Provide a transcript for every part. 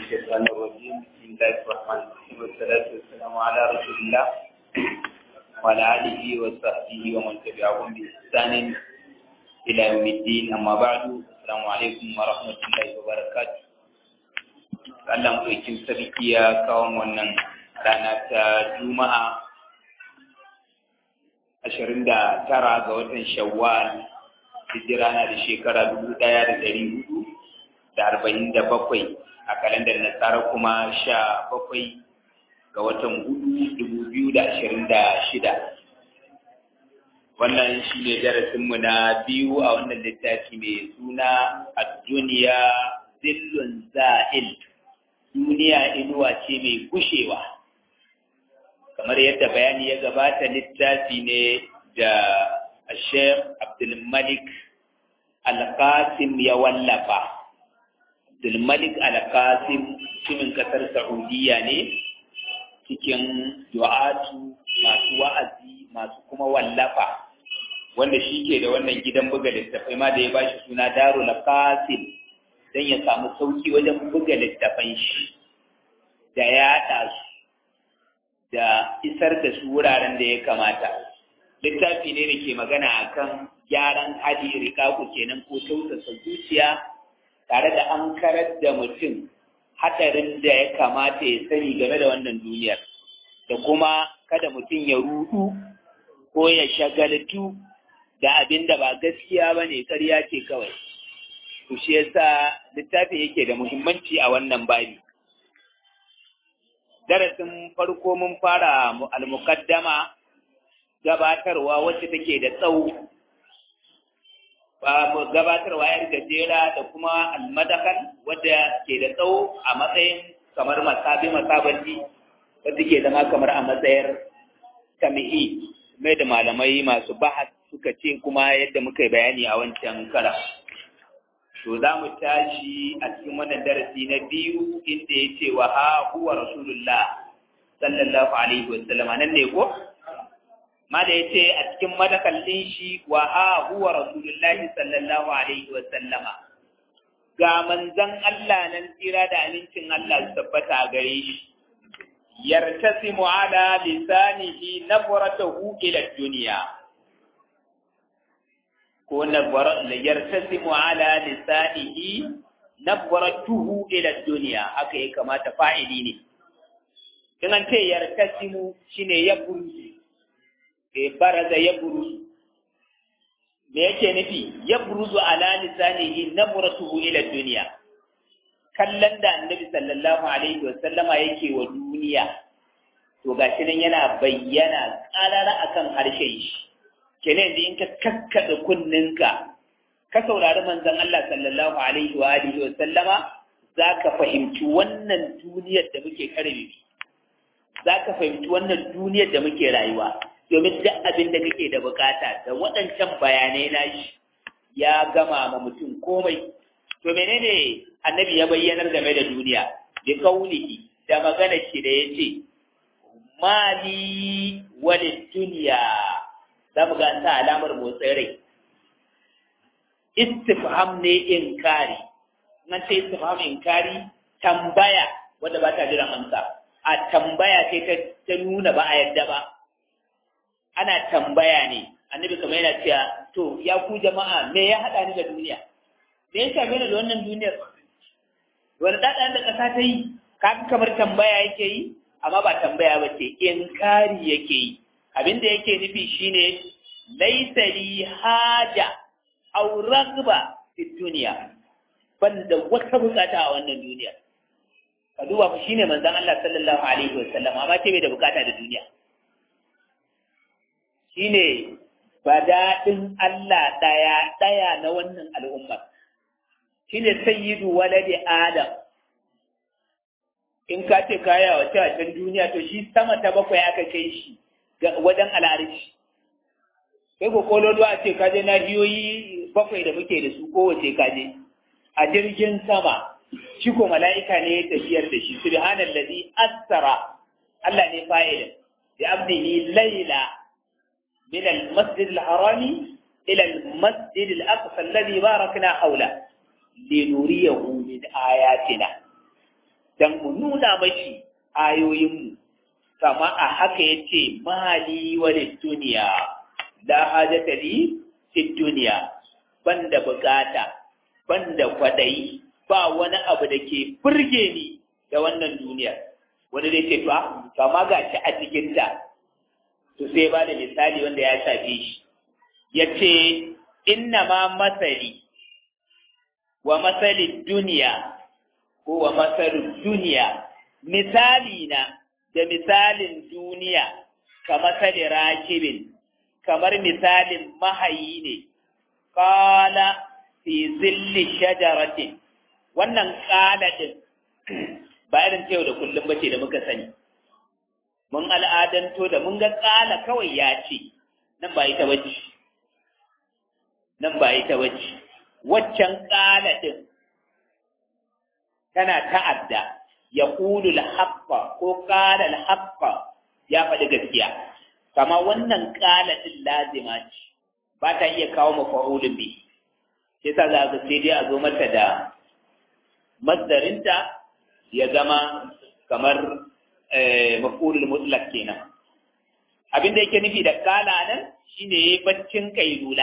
الشيطان الرجيم بسم الله الرحمن الرحيم والصلاة والسلام على رسول الله وعلى آله وصحبه ومن تبعهم بإحسان إلى يوم الدين أما بعد السلام عليكم ورحمة الله وبركاته Allah maɗaukin sarki ya kawo wannan rana ta Juma'a ashirin da tara ga watan Shawwal hijira na da shekara dubu ɗaya da ɗari hudu da arba'in da bakwai a kalandar nasara kuma sha bakwai ga watan hudu dubu biyu da ashirin da shida wannan shi ne darasinmu na biyu a wannan littafi mai suna a duniya zillun za'il duniya inuwa ce mai gushewa kamar yadda bayani ya gabata littafi ne da Sheikh Abdulmalik Al-Qasim ya wallafa Abdulmalik Al-Qasim mutumin kasar Saudiya ne cikin du'atu masu wa'azi masu kuma wallafa wanda shi ke da wannan gidan buga littafai ma da ya bashi suna Darul Qasim don ya samu sauki wajen buga littafan shi da yaɗa su da isar da su wuraren da ya kamata littafi ne da ke magana akan gyaran hali rikaku kenan ko tausasa zuciya tare da an karar da mutum hadarin da ya kamata ya sani game da wannan duniyar da kuma kada mutum ya rudu ko ya shagaltu da abin da ba gaskiya ba ne ƙarya ce kawai to shi yasa littafi yake da muhimmanci a wannan babi darasin farko mun fara al-muqaddama gabatarwa wacce take da tsawo gabatarwa yar gajera da kuma almadakan wadda ke da tsawo a matsayin kamar masabi masabanci wadda ke zama kamar a matsayar tamihi mai da malamai masu bahas suka ce kuma yadda muka yi bayani a wancan kara to za mu tashi a cikin wannan darasi na biyu inda ya ce wa ha huwa rasulullah sallallahu alaihi wasallama nan ne ko ma da ya ce a cikin madakallin shi wa ha huwa rasulullahi sallallahu alaihi wa sallama ga manzan Allah nan tsira da amincin Allah su tabbata a gare shi yartasimu ala lisanihi nabratahu ila dunya ko nabara yartasimu ala lisanihi nabratuhu ila dunya haka ya kamata fa'ili ne in an ce yartasimu shine ya burzi e baraza ya buruzu me yake nufi ya buruzu ala lisanihi namratuhu ila duniya kallon da annabi sallallahu alaihi wa sallama yake wa duniya to gashi nan yana bayyana karara akan harshen shi kenan yanzu in ka kakkada kunninka ka saurari manzon Allah sallallahu alaihi wa alihi wa sallama zaka fahimci wannan duniyar da muke karbe zaka fahimci wannan duniyar da muke rayuwa domin duk abin da kake da bukata da waɗancan bayanai na shi ya gama ma mutum komai to menene annabi ya bayyanar game da duniya bi kaulihi da magana shi da yace mali walid duniya za mu ga ta alamar motsin rai istifham ne inkari nan sai istifham inkari tambaya wanda ba ta jiran amsa a tambaya sai ta nuna ba a yadda ba ana tambaya ne annabi kamar yana cewa to ya ku jama'a me ya haɗa ni da duniya me ya same ni da wannan duniyar wani ɗaɗan da ƙasa ta yi kaga kamar tambaya yake yi amma ba tambaya ba ce inkari yake yi abin da yake nufi shine laisa li haja aw ragba fi duniya ban da wata bukata a wannan duniya ka duba fa shine manzon Allah sallallahu alaihi wasallam amma ce bai da bukata da duniya shine daɗin Allah ɗaya ɗaya na wannan al'ummar shine sayyidu waladi Adam in ka ce kaya wa a can duniya to shi sama ta bakwai aka kai shi wajen al'arishi kai ko kololo a ce kaje nahiyoyi bakwai da muke da su kowace kaje a jirgin sama shi ko mala'ika ne ya tafiyar da shi subhanallazi asara Allah ne fa'ilin bi abdihi layla من المسجد الحرام إلى المسجد الأقصى الذي باركنا حوله لنريه من آياتنا dan nuna mashi ayoyinmu kama a haka ya ce mali wani duniya la hajata li fi duniya banda bukata banda kwadayi ba wani abu da ke burge ni da wannan duniyar wani zai ce to to amma ga shi a cikin ta to sai ba da misali wanda ya shafe shi ya ce inna ma masali wa masali duniya ko wa masalin duniya misali na da misalin duniya ka masali rakibin kamar misalin mahayi ne kala fi zilli shajaratin wannan kala din ba irin ta yau da kullum bace da muka sani mun al'adanto da mun ga kala kawai ya ce nan ba ita bace nan ba ita bace waccan kala din tana ta'adda ya ƙulu al-haqqa ko qala al-haqqa ya faɗi gaskiya kama wannan qala din lazima ce ba ta iya kawo mafa'ulun bi sai sa za ka sai dai a zo mata da masdarinta ya zama kamar maf'ulul mutlaq kenan abin da yake nufi da qala nan shine yayi baccin kailula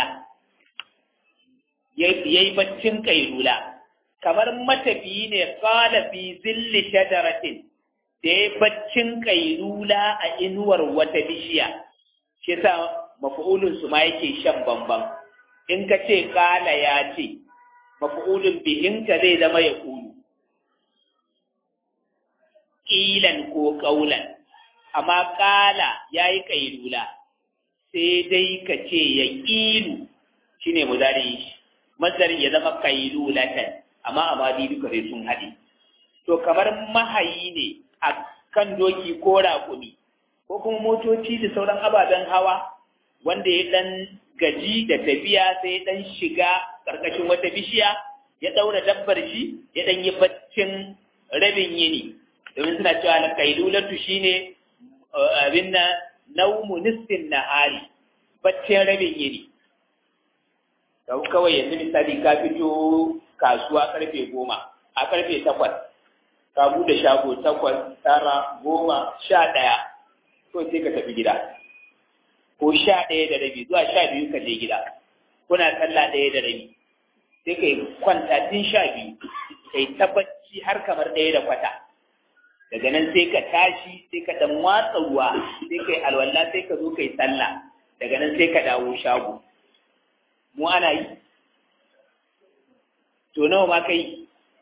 yayi baccin kailula kamar matafiyi ne kala fi zilli shajaratin da ya baccin kailula a inuwar wata bishiya shi yasa maf'ulun su ma yake shan bamban in ka ce kala ya ce maf'ulun bihin ka zai zama ya kulu ƙilan ko ƙaulan amma kala ya yi kailula sai dai ka ce ya ƙilu shine mudari mazarin ya zama kailulatan amma amadi duka sai sun haɗe. To kamar mahayi ne a kan doki ko raƙumi, ko kuma motoci da sauran ababen hawa wanda ya ɗan gaji da tafiya sai ya ɗan shiga ƙarƙashin wata bishiya ya ɗaura dabbar shi ya ɗan yi baccin rabin yini. Domin suna cewa na kailulatu shi ne abin na naumu nisfin nahari baccin rabin yini. Kawai yanzu misali ka fito kasuwa karfe goma a karfe takwas ka bude shago takwas tara goma sha ɗaya to sai ka tafi gida ko sha ɗaya da rabi zuwa sha biyu ka je gida kuna sallah ɗaya da rabi sai ka yi kwanta tun sha biyu ka yi tabbaci har kamar ɗaya da kwata daga nan sai ka tashi sai ka ɗan watsa ruwa sai ka yi alwala sai ka zo ka yi sallah daga nan sai ka dawo shago mu ana yi to nawa ma kai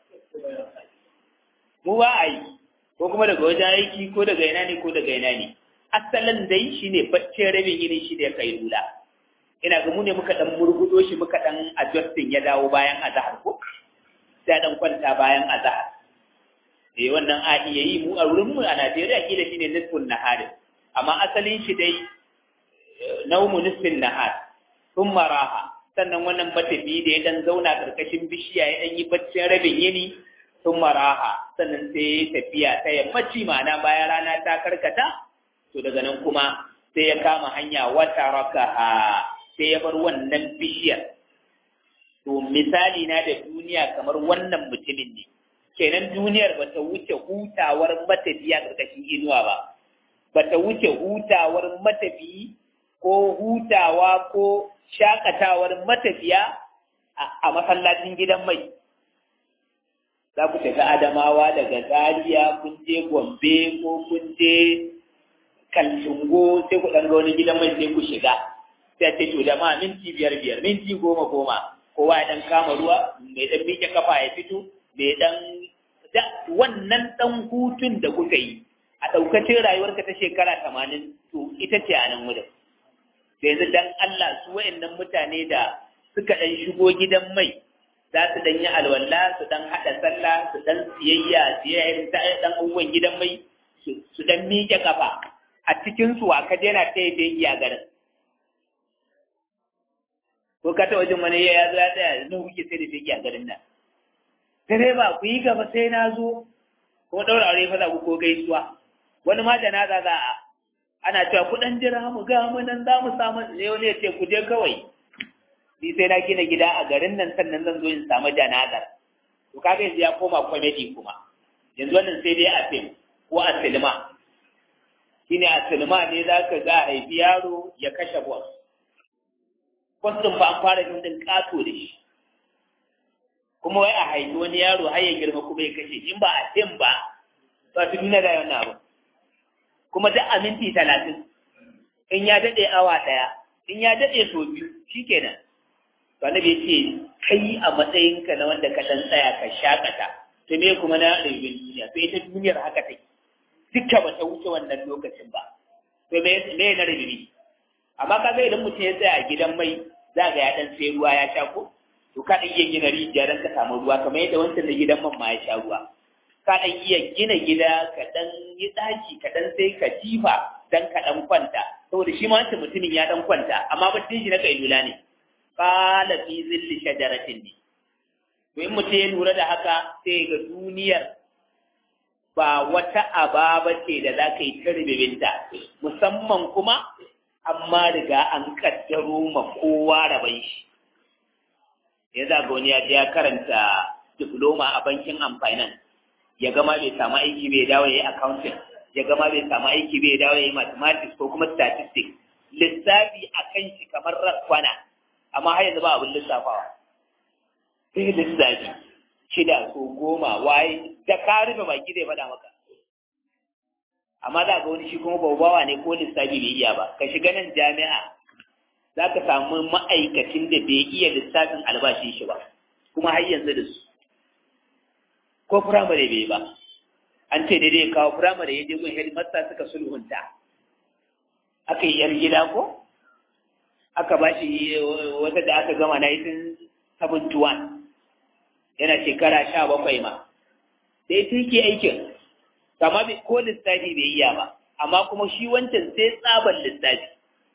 mu ba a yi ko kuma daga wajen aiki ko daga ina ne ko daga ina ne asalin dai shine baccin rabin yini shi da kai lula ina ga mu ne muka dan murgudo shi muka dan adjusting ya dawo bayan azhar ko sai dan kwanta bayan azhar eh wannan a iya yi mu a wurin mu a Najeriya kila shine nisfun nahar amma asalin shi dai naumu nisfin nahar thumma raha sannan wannan matafi da ya dan zauna karkashin bishiya ya dan yi baccin rabin yini sun maraha sannan sai ya tafiya ta yammaci ma'ana bayan rana ta karkata to daga nan kuma sai ya kama hanya wata rakaha sai ya bar wannan bishiyar to misali na da duniya kamar wannan mutumin ne kenan duniyar bata wuce hutawar matafiya karkashin inuwa ba bata wuce hutawar matafiyi ko hutawa ko shakatawar matafiya a masallacin gidan mai za ku tafi adamawa daga zaria kun je gombe ko kun je kaltungo sai ku ɗan ga wani gidan mai sai ku shiga sai ce to jama'a minti biyar biyar minti goma goma kowa ya ɗan kama ruwa mai ɗan miƙe kafa ya fito mai ɗan wannan ɗan hutun da kuka yi a ɗaukacin rayuwarka ta shekara tamanin to ita ce a nan wurin da yanzu dan Allah su wayannan mutane da suka dan shigo gidan mai za su dan yi alwala su dan hada sallah su dan siyayya siyayya ta dan abubuwan gidan mai su dan miƙe kafa a cikin su aka daina ta yi a garin ko ka ta wajen wani ya zo ya tsaya nan kuke sai da fegi a garin nan direba ku yi gaba sai na zo ko daura aure fa za ku ko gaisuwa wani ma janaza za a ana cewa ku dan jira mu ga mu nan za mu samu ne wani ya ce ku je kawai ni sai na gina gida a garin nan sannan zan zo in samu janazar to kaga yanzu ya koma comedy kuma yanzu wannan sai dai a fim ko a silma shine a silma ne za ka ga a haifi yaro ya kashe boss kwastin ba an fara fim din kato da shi kuma wai a haifi wani yaro har ya girma kuma ya kashe in ba a fim ba ba su duniya da wannan abu kuma duk a minti talatin in ya daɗe awa ɗaya in ya daɗe so biyu shikenan to annabi ya ce kai a matsayinka na wanda ka dan tsaya ka shakata to me kuma na rayuwar duniya to ita duniyar haka take dukka ba ta wuce wannan lokacin ba to me me na rabibi amma kaga idan mutum ya tsaya a gidan mai za ga ya dan sai ruwa ya sha ko to ka dan iya gina rijiya dan ka samu ruwa kamar yadda wancan da gidan man ma ya sha ruwa ka dan iya gina gida ka dan yi daki ka dan sai ka jifa dan ka dan kwanta saboda shi ma wancan mutumin ya dan kwanta amma ba shi na kailula ne qala fi zilli shajaratin ne to in mutum ya lura da haka sai ga duniyar ba wata aba ce da za ka yi ta ribibinta musamman kuma amma riga an kaddaro ma kowa raban shi ya zaga wani ya ya karanta diploma a bankin amfanin ya gama bai samu aiki bai dawo ya yi accounting ya gama bai samu aiki bai dawo ya yi mathematics ko kuma statistics lissafi a kan shi kamar rakwana amma har yanzu ba abin lissafawa sai lissafi shida ko goma waye da ka rufe baki zai faɗa maka amma za ga wani shi kuma babawa ne ko lissafi bai iya ba ka shiga nan jami'a za ka samu ma'aikacin da bai iya lissafin albashin shi ba kuma har yanzu da su ko firamare bai ba an ce daidai kawo firamare ya je gun headmaster suka sulhunta aka yi yar gida ko aka ba shi wata da aka gama 1971 yana shekara sha bakwai ma da ita yake aikin kama ko lissafi bai iya ba amma kuma shi wancan sai tsaban lissafi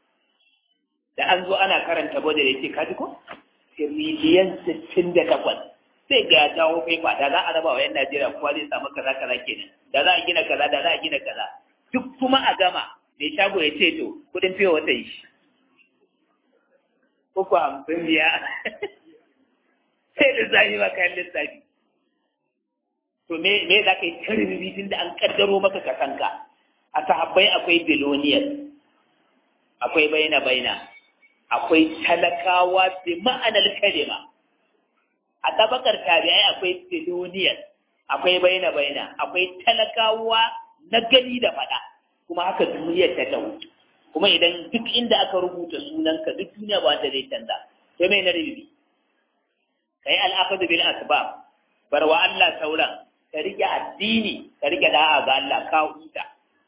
da an zo ana karanta bada da ya ce kaji ko tiriliyan sittin da takwas sai ga ya jawo kai ba da za a raba wa yan najeriya kowa zai samu kaza kaza kenan da za a gina kaza da za a gina kaza duk kuma a gama mai shago ya ce to kudin fiye wata yi uku hamsin biya sai lissafi ba kayan lissafi to me me za ka yi tarbibi tun da an kaddaro maka kasanka a sahabbai akwai biloniyar akwai baina baina akwai talakawa bi ma'anar kalima a tabakar tabi'ai akwai biloniyar akwai baina baina akwai talakawa na gani da fada kuma haka duniyar ta tawo kuma idan duk inda aka rubuta sunanka duk duniya ba wanda zai canza sai mai na rububi kai al'aqdu bil asbab bar wa Allah sauran ka rike addini ka rike da'a ga Allah ka huta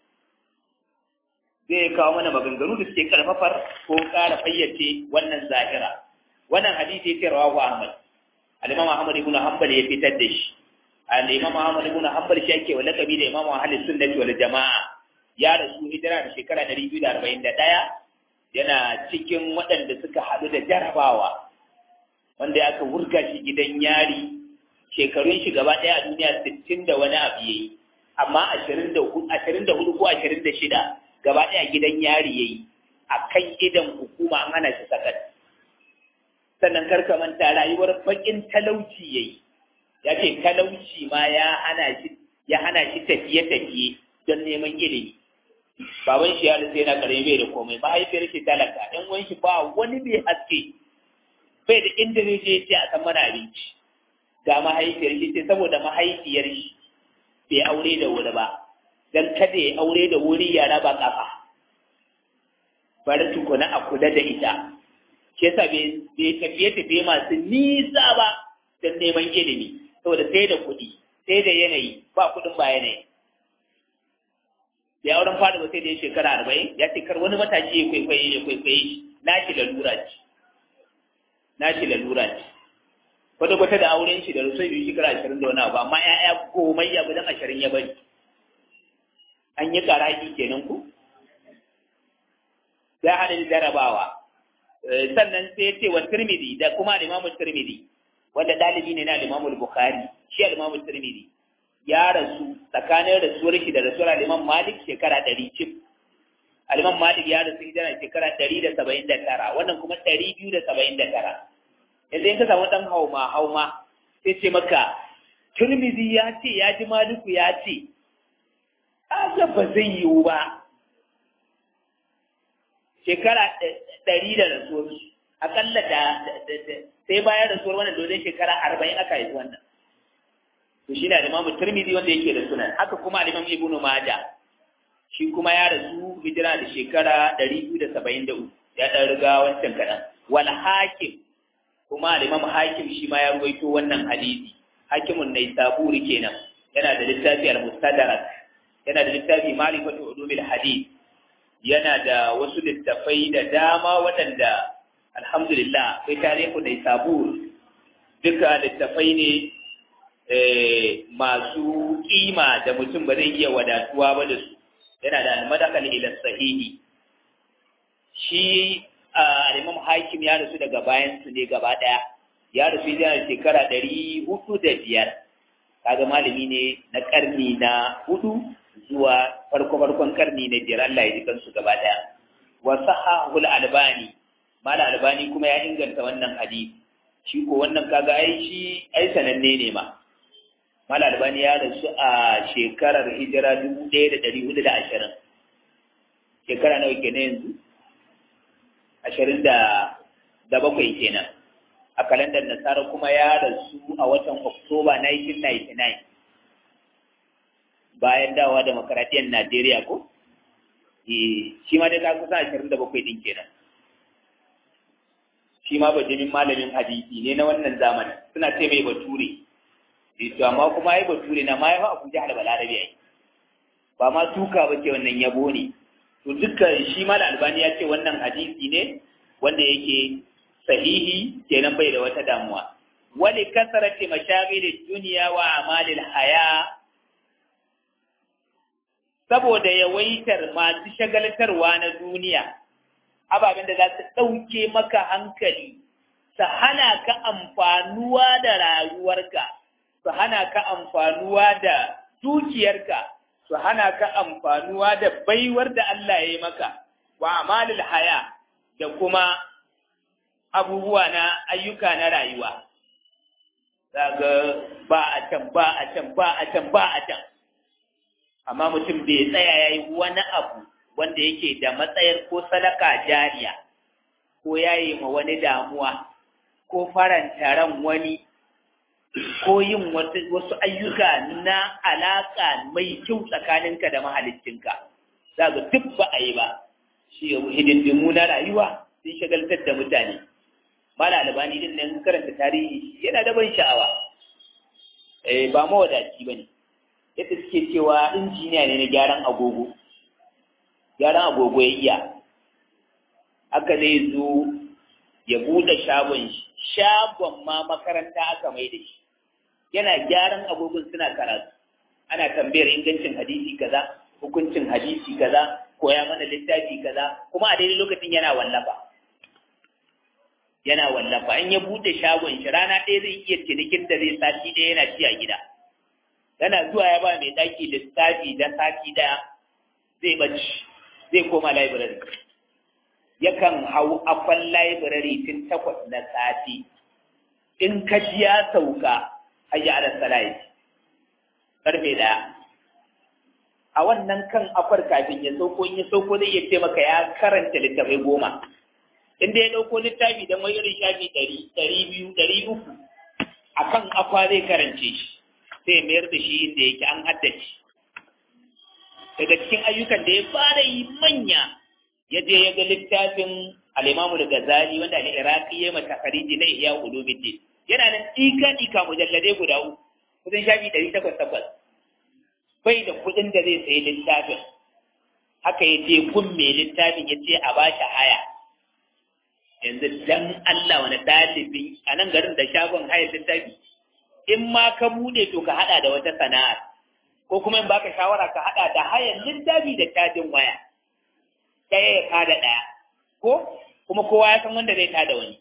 zai kawo mana maganganu da suke karfafar ko ƙara fayyace wannan zahira wannan hadisi yake rawahu Ahmad al-Imam Ahmad ibn Hanbal ya fitar da shi al-Imam Ahmad ibn Hanbal shi yake wa lakabi da Imam Ahlus Sunnah wal Jama'a ya rasu hijira da shekara 241 yana cikin waɗanda suka haɗu da jarabawa wanda ya aka wurga shi gidan yari shekarun shi gaba ɗaya a duniya sittin da wani abu yayi amma ashirin da hudu ko ashirin da shida gaba ɗaya gidan yari yayi a kan idan hukuma an hana shi sakat sannan karka manta rayuwar bakin talauci yayi ya ce talauci ma ya hana shi ya hana shi tafiye tafiye don neman ilimi baban shi ya rasu yana karami bai da komai mahaifiyar shi talaka ɗan wani shi ba wani mai haske bai da inda zai je ce a san mana abinci ga mahaifiyar shi sai saboda mahaifiyar shi bai aure da wuri ba dan kada ya aure da wuri ya raba kafa bari tukuna a kula da ita ke yasa bai tafiye tafiye masu nisa ba don neman ilimi saboda sai da kuɗi sai da yanayi ba kuɗin ba yanayi bai auren fada ba sai da ya shekara arba'in ya ce kar wani matashi ya kwaikwaye ya kwaikwaye shi na shi lalura ce na shi lalura ce kwata-kwata da auren shi da rusai biyu shekara ashirin da wani abu amma ya'ya komai ya gudan ashirin ya bari an yi karaki kenan ku ya hada da jarabawa sannan sai ya ce wa tirmidhi da kuma al-imamu tirmidhi wanda dalibi ne na al-imamu bukhari shi al-imamu tirmidhi ya rasu tsakanin rasuwar shi da rasuwar al-imam malik shekara ɗari cif al-imam malik ya rasu hijira shekara ɗari da saba'in da tara wannan kuma ɗari biyu da saba'in da tara yanzu in ka samu ɗan hauma hauma sai ce maka turmizi ya ce ya ji maliku ya ce aka ba zai yiwu ba shekara ɗari da rasuwar akalla da sai bayan rasuwar wannan dole shekara arba'in aka haifi wannan to shi na da imamu turmizi wanda yake da sunan haka kuma alimam ibnu maja shi kuma ya rasu hijira da shekara ɗari biyu da saba'in da uku ya ɗan riga wancan kaɗan wal hakim kuma alimam hakim shi ma ya ruwaito wannan hadisi hakimun nai saburi kenan yana da littafi al-mustadrak yana da littafi ma'rifatu ulumil hadith yana da wasu littafai da dama waɗanda alhamdulillah akwai tarihu nai sabur duka littafai ne masu kima da mutum ba zai iya wadatuwa ba da su yana da al-madakal ila sahihi shi al-imam hakim ya rasu daga bayan su ne gaba daya ya rasu yana shekara ɗari hudu da biyar kaga malami ne na karni na hudu zuwa farko farkon karni na biyar Allah ya ji kansu gaba daya wa sahahul albani mala albani kuma ya inganta wannan hadisi shi ko wannan kaga ai shi ai sananne ne ma mala albani ya rasu a shekarar hijira dubu ɗaya da ɗari hudu da ashirin shekara nawa kenan yanzu ashirin da da bakwai kenan a kalandar nasara kuma ya rasu a watan oktoba 1999 bayan dawa da makaradiyyar najeriya ko shi ma dai ta kusa ashirin da bakwai ɗin kenan shi ma bajimin malamin hadisi ne na wannan zamanin suna ce mai bature to amma kuma ai bature na ma ya fa abuja da balarabe ai ba ma tuka ba ce wannan yabo ne to dukkan shi ma da albani ya ce wannan hadisi ne wanda yake sahihi kenan bai da wata damuwa wali kasarati mashagil dunya wa amalil haya saboda yawaitar masu shagaltarwa na duniya ababen da za su ɗauke maka hankali su hana ka amfanuwa da rayuwarka su hana ka amfanuwa da dukiyarka su hana ka amfanuwa da baiwar da Allah ya yi maka wa amalil haya da kuma abubuwa na ayyuka na rayuwa zaga ba a can ba a can ba a can ba a can amma mutum bai tsaya ya yi wani abu wanda yake da matsayar ko sadaka jariya ko ya yi ma wani damuwa ko faranta ran wani ko yin wasu ayyuka na alaƙa mai kyau tsakaninka da mahaliccinka za ga duk ba a yi ba shi hidindimu na rayuwa sun shagaltar da mutane mala albani din nan karanta tarihi yana da ban sha'awa eh ba mawadaci ba ne yadda suke cewa injiniya ne na gyaran agogo gyaran agogo ya iya aka zai zo ya buɗe shagon shi shagon ma makaranta aka mai da shi yana gyaran agogon suna karatu ana tambayar ingancin hadisi kaza hukuncin hadisi kaza koya mana littafi kaza kuma a daidai lokacin yana wallafa yana wallafa in ya bude shagon shi rana ɗaya zai iya cinikin da zai sati ɗaya yana ci a gida yana zuwa ya ba mai ɗaki lissafi da sati ɗaya zai bacci zai koma library yakan hau afan library tun takwas na sati in ka ji ya sauka hayya ala salai karfe ɗaya a wannan kan afar kafin ya sauko in ya sauko zai iya ce maka ya karanta littafai goma inda ya ɗauko littafi don wani irin shafi ɗari ɗari biyu ɗari uku a kan akwa zai karance shi sai mayar da shi inda yake an haddace daga cikin ayyukan da ya fara yi manya ya je ya ga littafin al'imamu da gazali wanda ne iraki ya mata fariji na iya ulumuddin yana nan ɗika ɗika mujalladai guda uku kusan shafi ɗari takwas takwas bai da kuɗin da zai sayi littafin haka ya je gun mai littafin ya ce a ba shi haya yanzu dan Allah wani ɗalibi a nan garin da shagon hayar littafi in ma ka buɗe to ka haɗa da wata sana'ar ko kuma in baka shawara ka haɗa da hayar littafi da cajin waya ɗaya ya kada ɗaya ko kuma kowa ya san wanda zai tada wani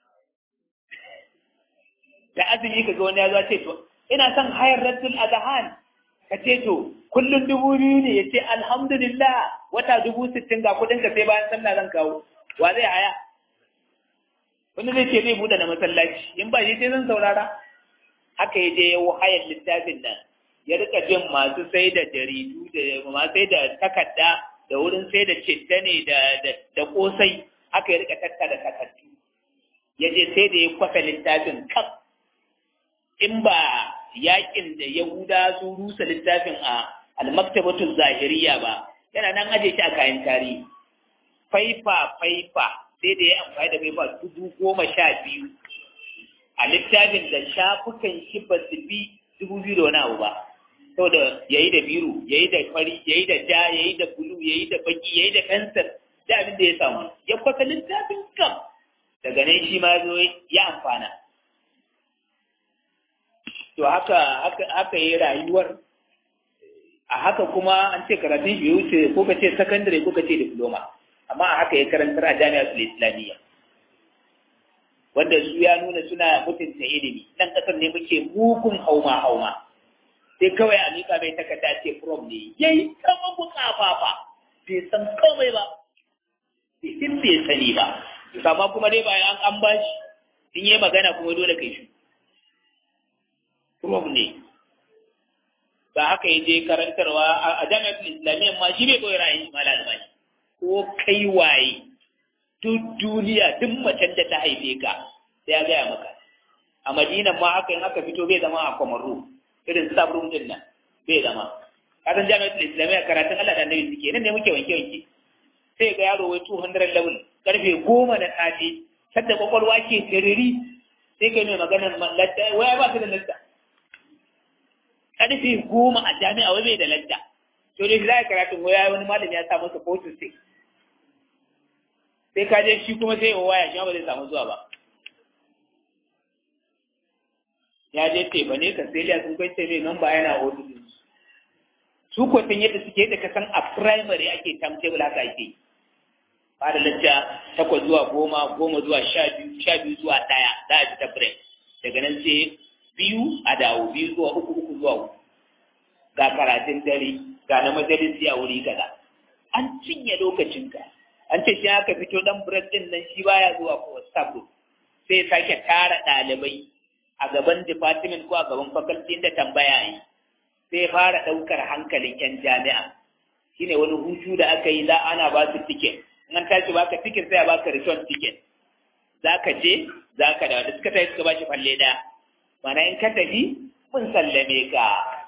da azumi ka ga wani ya zo ce to ina son hayar raddul adhan ka ce to kullum dubu biyu ne ya ce alhamdulillah wata dubu sittin ga kuɗin ka sai bayan sallah zan kawo wa zai haya wani zai ce zai buɗe na masallaci in ba shi sai zan saurara haka ya je ya hayar littafin nan ya rika jin masu sai da jaridu da masu sai da takarda da wurin sai da citta ne da kosai haka ya rika tattara takardu ya je sai da ya kwafa littafin kaf in ba yakin da yahuda su rusa littafin a almaktabatul zahiriya ba yana nan aje shi a kayan tarihi faifa faifa sai da ya amfani da faifa dubu goma sha biyu a littafin da shafukan shi ba su bi dubu biyu da wani abu ba saboda ya yi da biro ya yi da fari ya yi da ja ya yi da bulu ya yi da baki ya yi da fensir da abin da ya samu ya kwasa littafin kam daga nan shi ma zo ya amfana to haka haka haka yi rayuwar a haka kuma an ce karatun shi wuce ko ka ce sakandare ko ka ce diploma amma a haka ya karantar a jami'ar islamiyya wanda su ya nuna suna mutunta ilimi nan kasar ne muke mugun hauma hauma sai kawai a miƙa mai takarda ce prom ne yayi kama bukafafa bai san komai ba bai san bai sani ba amma kuma dai bayan an bashi in yi magana kuma dole kai shi prom ne ba haka ya je karantarwa a jami'ar islamiyyar ma shi bai koyi ra'ayin mala albani ko kai waye duk duniya duk macen da ta haife ka sai ya gaya maka a madinan ma haka in aka fito bai zama a kwamaru irin sabrun din nan bai zama kasan jami'ar islamiyya karatun allah da annabi suke nan ne muke wanke wanke sai ga yaro wai 200 level karfe goma na safe sadda kwakwalwa ke tiriri sai kai mai maganar latta waya ba su da latta karfe goma a jami'a wai bai da latta to da za a karatun waya wani malami ya sa masa photo sai sai ka je shi kuma sai waya shi ba zai samu zuwa ba ya je teba ne ka sai sun kai tebe nan ba yana hudu su ko sun yadda suke yadda ka san a primary ake timetable haka ake ba da lacca takwas zuwa goma goma zuwa sha biyu sha biyu zuwa ɗaya za a fita break daga nan sai biyu a dawo biyu zuwa uku uku zuwa uku ga karatun dare ga na majalisi a wuri kaza an cinye lokacinka an ce shi aka fito dan break din nan shi baya zuwa ko sabo sai sake tara ɗalibai a gaban department ko a gaban faculty inda tambaya yi sai fara ɗaukar hankalin yan jami'a shine wani hutu da aka yi za ana ba su ticket in an tashi baka ticket sai a baka return ticket za ka je za ka da da suka tafi suka ba shi falle ɗaya mana in ka tafi mun sallame ka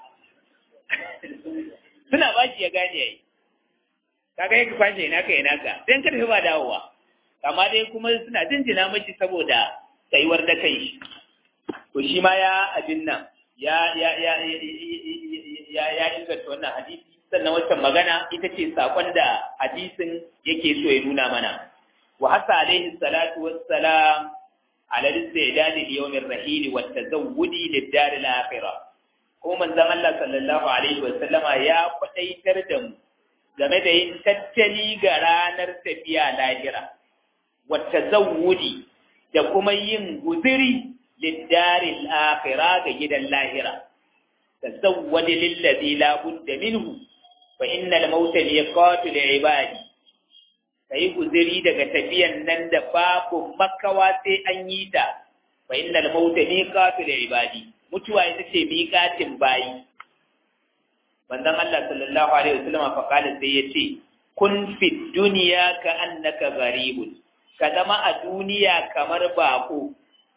suna ba shi ya gane yayi kaga yake kwashe ina ka ina ka sai ka tafi ba dawowa amma dai kuma suna jinjina mashi saboda tsayuwar da kai to shi ma ya abin nan ya ya ya ya ya inganta wannan hadisi sannan wacce magana ita ce sakon da hadisin yake so ya nuna mana wa hasa alaihi salatu wassalam على الاستعداد ليوم الرحيل والتزود للدار الآخرة ko manzon Allah sallallahu alaihi wasallama ya kwadaitar da mu game da yin tattali ga ranar tafiya lahira wata zawudi da kuma yin guziri liddaril akhira ga gidan lahira tazawwadi lillazi la budda minhu fa innal mauta liqatu ibadi kai guziri daga tafiyan nan da babu makawa sai an yi ta fa innal mauta liqatu ibadi mutuwa ita ce miƙatin bayi manzon Allah sallallahu alaihi wasallam fa kala sai yace kun fi dunya ka annaka gharibun ka zama a duniya kamar bako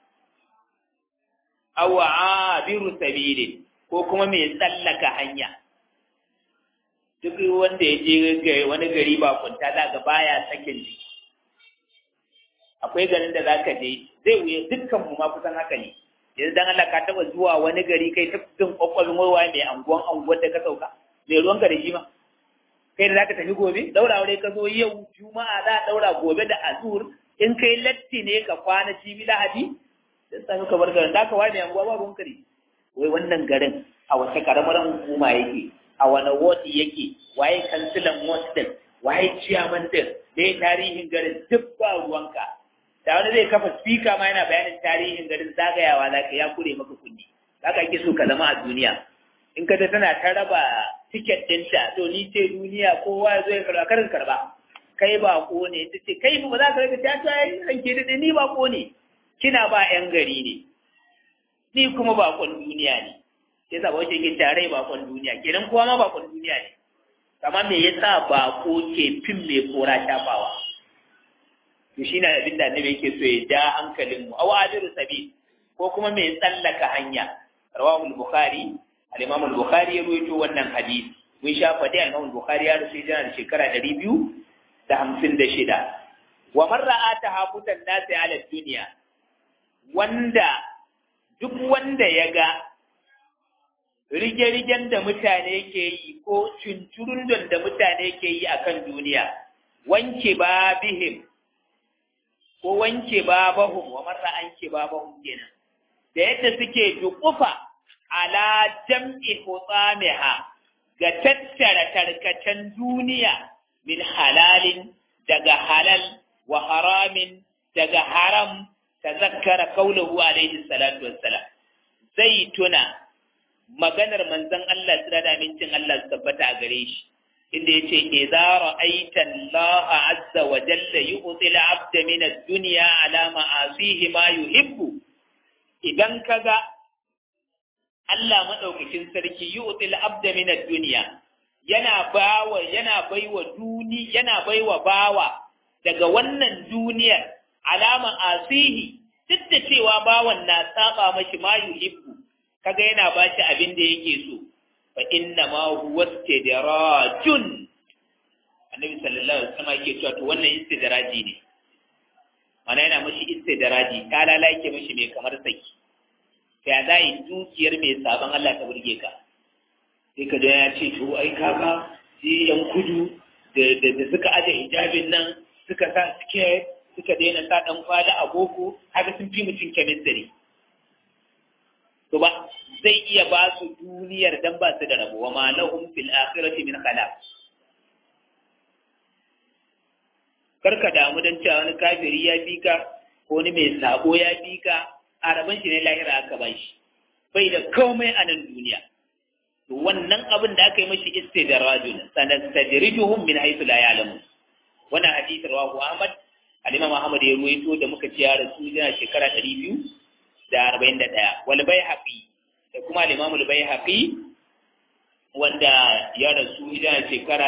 aw abiru sabilin ko kuma mai tsallaka hanya duk wanda ya je wani gari bakunta za ga baya sakin jiki akwai garin da zaka je zai wuya dukkan mu ma kusan haka ne yanzu dan Allah ka taba zuwa wani gari kai ta jin kwakwalwar waye mai anguwan anguwar da ka sauka mai ruwan ka da shi ma kai da zaka tafi gobe daura aure ka zo yau juma'a za a daura gobe da azur in kai latti ne ka kwana cibi lahadi dan sami ka bar garin da ka wani anguwa ba ruwan kare wai wannan garin a wace karamar hukuma yake a wani ward yake waye kansilan ward din waye ciyaman din me tarihin garin duk ba ruwanka da wani zai kafa spika ma yana bayanin tarihin garin zagayawa za ka ya kure maka kundi haka ake so ka zama a duniya in ka ta tana ta raba tiket ɗinta to ni ce duniya kowa ya zo ya karba karin karba kai ba ko ne ta ce kai ba za ka rage ta ta yi ranke da ni ba ko ne kina ba yan gari ne ni kuma bakon duniya ne sai sa wace ke tare bakon duniya kenan kowa ma bakon duniya ne amma me yasa bako ke fin mai kora shafawa to shi na abin da annabi yake so ya ja hankalin mu aw ajiru sabi ko kuma mai tsallaka hanya rawahu al-bukhari al-imam al-bukhari ya rawaito wannan hadisi mun sha fadi al-imam al-bukhari ya rawaito yana da shekara 256 wa man ra'a tahabutan nasi ala dunya wanda duk wanda ya ga rige-rigen da mutane ke yi ko cinturundun da mutane ke yi akan duniya wanke ba bihim ko wanke babahum wa marra anke babahum kenan da yadda suke dukufa ala jam'i hutsamiha ga tattara tarkacen duniya min halalin daga halal wa haramin daga haram tazakkara kaulahu alaihi salatu wassalam zai tuna maganar manzon Allah tsira da amincin Allah su tabbata a gare shi inda yace idza ra'aita Allah azza wa jalla yu'ti al-'abda min ad-dunya ala ma'asihi ma yuhibbu idan kaga Allah madaukakin sarki yu'ti al-'abda min ad-dunya yana bawa yana baiwa duni yana baiwa bawa daga wannan duniyar alama asihi duk da cewa bawan na saba mashi ma yuhibbu kaga yana bashi abin da yake so fa inna ma huwa istidrajun annabi sallallahu alaihi wasallam yake cewa to wannan istidraji ne mana yana mashi istidraji ta lala yake mashi mai kamar saki ya za yi dukiyar mai sabon Allah ta burge ka sai ka ya ce to ai kaga sai yan kudu da suka aje hijabin nan suka sa skirt suka daina sa dan kwali a boko haka sun fi mutum chemistry to ba zai iya ba su duniyar dan ba su da rabo wa ma lahum fil akhirati min khalaq karka damu dan cewa wani kafiri ya bi ka ko wani mai sabo ya bi ka a rabon shi ne lahira aka ba shi bai da komai a nan duniya to wannan abin da aka yi mashi istidrajun sanastadrijuhum min haythu la ya'lamun wannan hadisi rawahu Ahmad al-Imam Ahmad ya ruwaito da muka ci ya rasu yana shekara 241 wal Baihaqi da kuma al-Imam al-Baihaqi wanda ya rasu yana shekara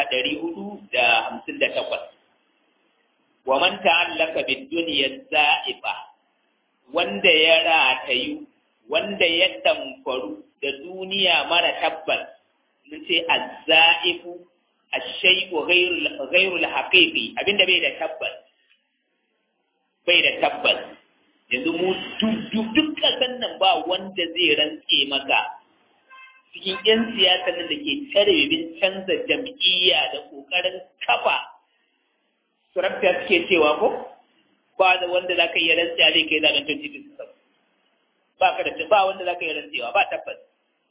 458 wa man ta'allaka bid-dunya za'ifa wanda ya ratayu wanda ya damfaru da duniya mara tabbas mun ce az-za'ifu ash-shay'u ghayru ghayru al-haqiqi abinda bai da tabbas bai da tabbas yanzu mu duk kasan nan ba wanda zai rantse maka cikin 'yan siyasa nan da ke tare bin canza jam'iyya da ƙoƙarin kafa surafta suke cewa ko ba da wanda za ka iya rantsewa zai kai zaben 2027 ba ka da ba wanda za ka iya rantsewa ba tabbas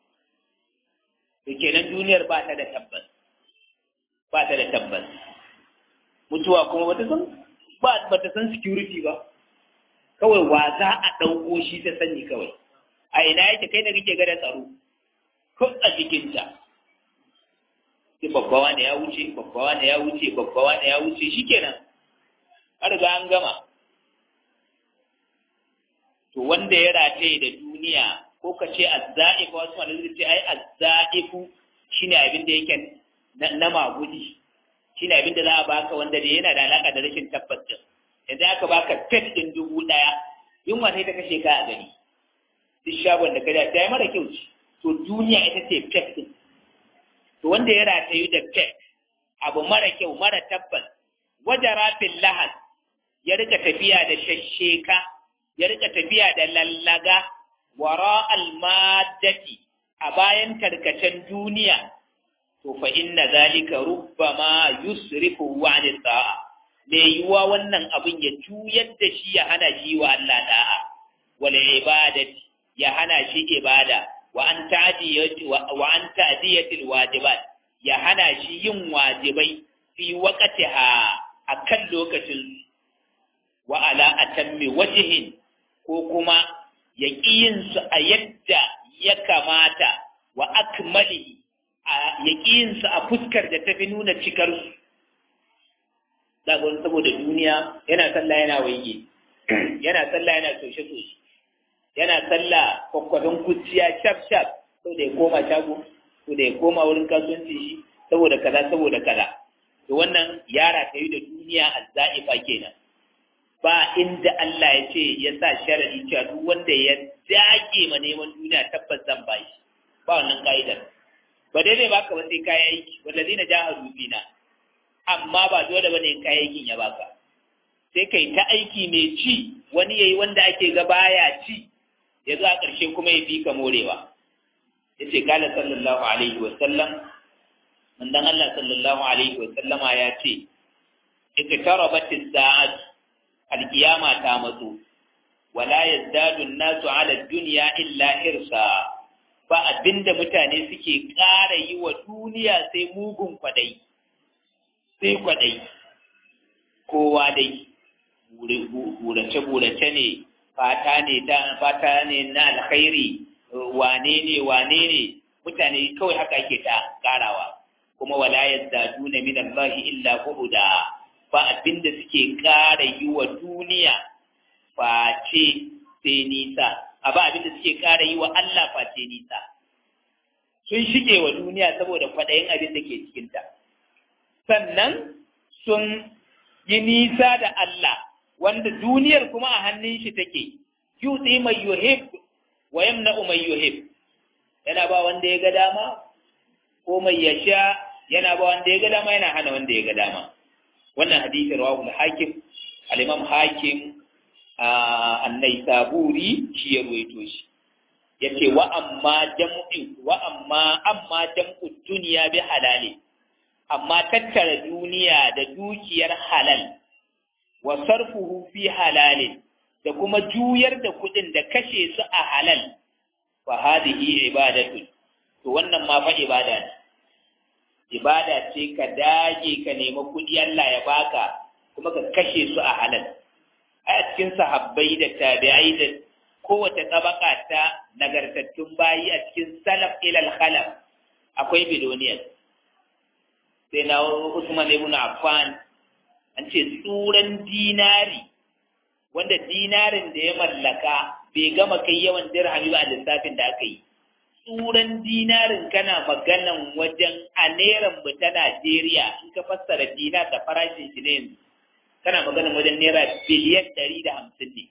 to kenan duniyar ba ta da tabbas ba ta da tabbas mutuwa kuma bata san ba bata san security ba kawai wa za a ɗauko shi ta sani kawai a ina yake kai da kake gada tsaro ko a jikinta sai babbawa ne ya wuce babbawa ne ya wuce babbawa ne ya wuce shikenan an riga an gama to wanda ya rataye da duniya ko ka ce azza'if wasu wanda zai ce ai azza'ifu shine abin da yake na magudi shine abin da za a baka wanda da yana da alaka da rashin tabbas din yanzu aka baka tek din dubu daya yunwa sai ta kashe ka a gani duk shagon da kada ta yi mara kyau ce to duniya ita ce tek din to wanda ya ratayu da tek abu mara kyau mara tabbas wajara fil lahad ya rika tafiya da shashsheka ya rika tafiya da lallaga wara almadati a bayan tarkacen duniya to fa inna zalika rubbama yusrifu wa an sa'a me yiwa wannan abin ya juyar da shi ya hana shi wa Allah da'a wal ibadati ya hana shi ibada wa an ta'diyati wa an ta'diyati wajibat ya hana shi yin wajibai fi waqtiha akan lokacin wa ala atammi wajhin ko kuma ya yin su a yadda ya kamata wa akmalihi ya yin su a fuskar da tafi nuna cikar su zagon saboda duniya yana sallah yana waige yana sallah yana toshe toshe yana sallah kwakwadon kuciya shaf shaf sau da ya koma shago sau da ya koma wurin kasuwanci shi saboda kaza saboda kaza to wannan yara ta yi da duniya azza'ifa kenan ba inda Allah ya ce ya sa sharadi cewa duk wanda ya dage ma neman duniya tabbas zan ba shi ba wannan ka'idar ba dai zai baka ba sai kayi aiki wanda zai na jahadu fina amma ba dole bane in kayi aikin ya baka sai kai ta aiki mai ci wani yayi wanda ake ga baya ci ya zo a ƙarshe kuma ya fi ka morewa yace kala sallallahu alaihi wa sallam manzon Allah sallallahu alaihi wa sallama ya ce iqtarabat as-sa'at al-qiyama ta matso wala yazdadu an-nasu ala ad-dunya illa hirsa ba abinda mutane suke ƙara yi wa duniya sai mugun kwadai sai kwadai kowa dai burace-burace ne fata ne ta fata ne na alkhairi wane ne wane ne mutane kawai haka ake ta karawa kuma wala yazdaduna min Allah illa bu'da ba abinda suke kara yi wa duniya face sai nisa a ba abinda suke kara yi wa Allah face nisa sun shige wa duniya saboda kwaɗayin abin da ke cikinta sannan sun yi nisa da Allah wanda duniyar kuma a hannun shi take yuti mai yuhib wa yamna'u mai yuhib yana ba wanda ya ga dama ko mai yasha yana ba wanda ya ga dama yana hana wanda ya ga dama wannan hadisi rawahu al-hakim al-imam hakim an-naisaburi shi ya ruwaito shi yace wa amma jam'u wa amma amma jam'u dunya bi halali amma tattara duniya da dukiyar halal wa sarfuhu fi halalin da kuma juyar da kudin da kashe su a halal fa hadhihi ibadatu to wannan ma fa ibada ne ibada ce ka dage ka nemi kudi Allah ya baka kuma ka kashe su a halal a cikin sahabbai da tabi'ai da kowace tabaka ta nagartattun bayi a cikin salaf ilal khalaf akwai bidoniyar sai na Usman ibn Affan an ce tsuran dinari wanda dinarin da ya mallaka bai gama kai yawan dirhami ba a lissafin da aka yi tsuran dinarin kana maganan wajen a neran mu ta Najeriya in ka fassara dinar da farashin shi ne yanzu kana maganan wajen naira biliyan ɗari da hamsin ne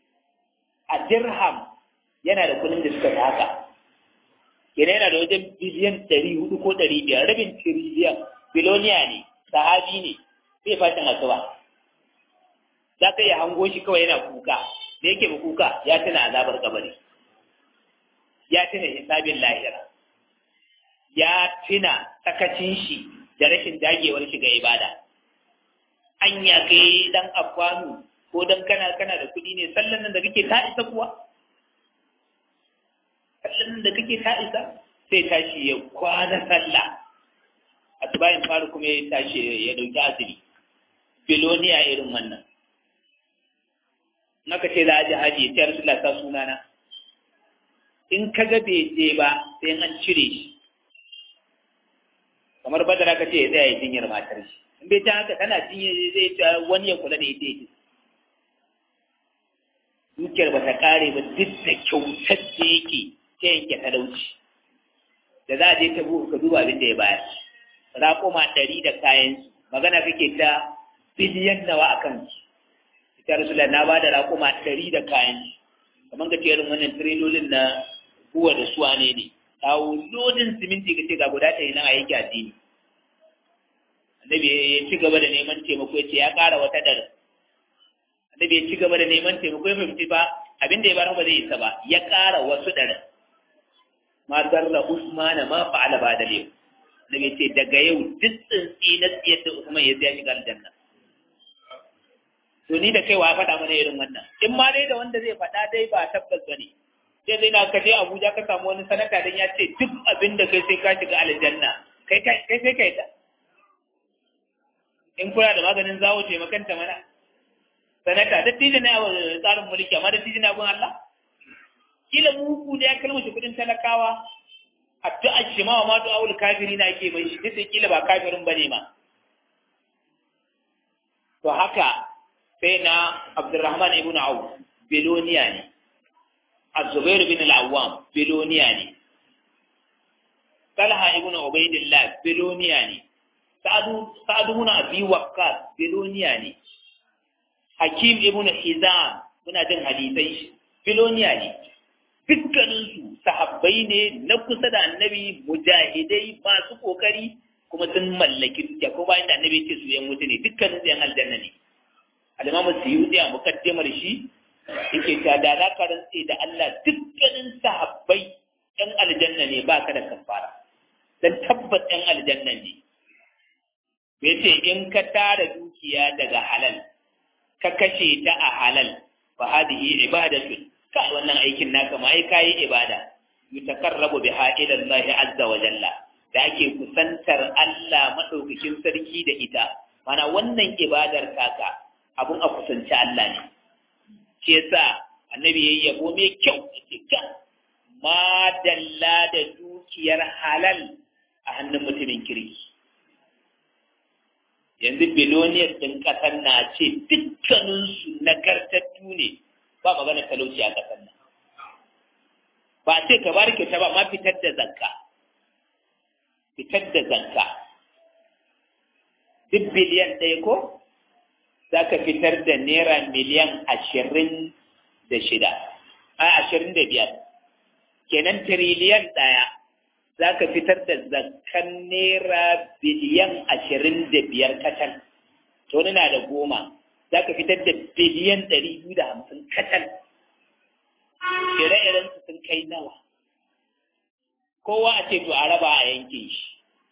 a dirham yana da kuɗin da suka haka yana yana da wajen biliyan ɗari hudu ko ɗari biyar rabin tiriliyan biloniya ne sahabi ne zai fashin asuba za ka iya hango shi kawai yana kuka da yake ba kuka ya tuna azabar kabari ya tuna hisabin lahira ya tuna sakacin shi da rashin dagewar shi ga ibada anya kai dan afwanu ko dan kana kana da kuɗi ne sallan nan da kake ta isa kuwa sallan nan da kake ta isa sai tashi ya kwana sallah asubahin faru kuma ya tashi ya dauki asiri biloniya irin wannan naka ce za a ji haji ya ce rasulullah sa sunana in ka ga bai je ba sai an cire shi kamar badara ka ce ya tsaya ya jinyar matar shi in bai ta haka tana jinyar zai ce wani ya kula da ita yake dukiyar ba ta kare ba duk da kyautar da yake ta yanke talauci da za a je ta buhu ka duba abin da ya bayar raƙuma ɗari da kayan magana kake ta biliyan nawa a kan su ita rasula na ba da raƙuma ɗari da kayan kamar ka ce irin wannan tirilolin na buwa da suwa ne ne kawo lodin siminti ka ce ga guda ɗari nan a yanke addini annabi ya ci gaba da neman taimako ya ce ya ƙara wata ɗari annabi ya ci gaba da neman taimako ya fahimci ba abin da ya bar ba zai isa ba ya ƙara wasu ɗari ma zarra usmana ma fa'ala ba da yau annabi ce daga yau duk tsintsi na tsiyar da usman ya zai shiga aljanna to ni da kaiwa faɗa mana irin wannan in ma dai da wanda zai faɗa dai ba tabbas ba ne sai zai na ka je abuja ka samu wani sanata don ya ce duk abin da kai sai ka shiga aljanna kai kai sai kai ta in kula da maganin zawo taimakanta mana sanata dattijo ne a tsarin mulki amma dattijo ne abin Allah kila mugu da ya kalmashi kudin talakawa addu'a shi ma ma du'a ul kafiri na ke bai shi duk kila ba kafirin bane ma to haka sai na Abdurrahman ibn Auf Beloniya ne Az-Zubair bin al-Awwam biloniya ne Talha ibn Ubaidillah biloniya ne Sa'adu Sa'adu ibn Abi Waqqas biloniya ne Hakim ibn Hizam muna jin hadisai shi biloniya ne dukkaninsu sahabbai ne na kusa da annabi mujahidai masu kokari kuma sun mallaki dukiya ko bayan da annabi ce su yan wuta ne dukkanin su yan aljanna ne al-imamu suyuti a mukaddimar shi yake ta da za ka rantse da Allah dukkanin sahabbai yan aljanna ne ba ka da kafara dan tabbas yan aljanna ne yace in ka tara dukiya daga halal ka kashe ta a halal fa hadihi ibadatun kai wannan aikin naka ma ai kai ibada yutakarrabu biha ila Allah azza wa jalla da ake kusantar Allah madaukakin sarki da ita mana wannan ibadar taka abun a kusanci Allah ne shi yasa annabi yayi yabo mai kyau yace ka ma dalla da dukiyar halal a hannun mutumin kirki yanzu biloniyar ɗin ƙasar na ce dukkaninsu nagartattu ne ba magana talauci a ƙasar nan ba ce ka bar kyauta ba ma fitar da zakka fitar da zakka duk biliyan ɗaya ko za ka fitar da naira miliyan ashirin da shida a ashirin da biyar kenan tiriliyan ɗaya za ka fitar da zakkan naira biliyan ashirin da biyar kacal to na da goma za ka fitar da biliyan ɗari biyu da hamsin kacal ire-iren su sun kai nawa kowa a ce to a raba a yanke shi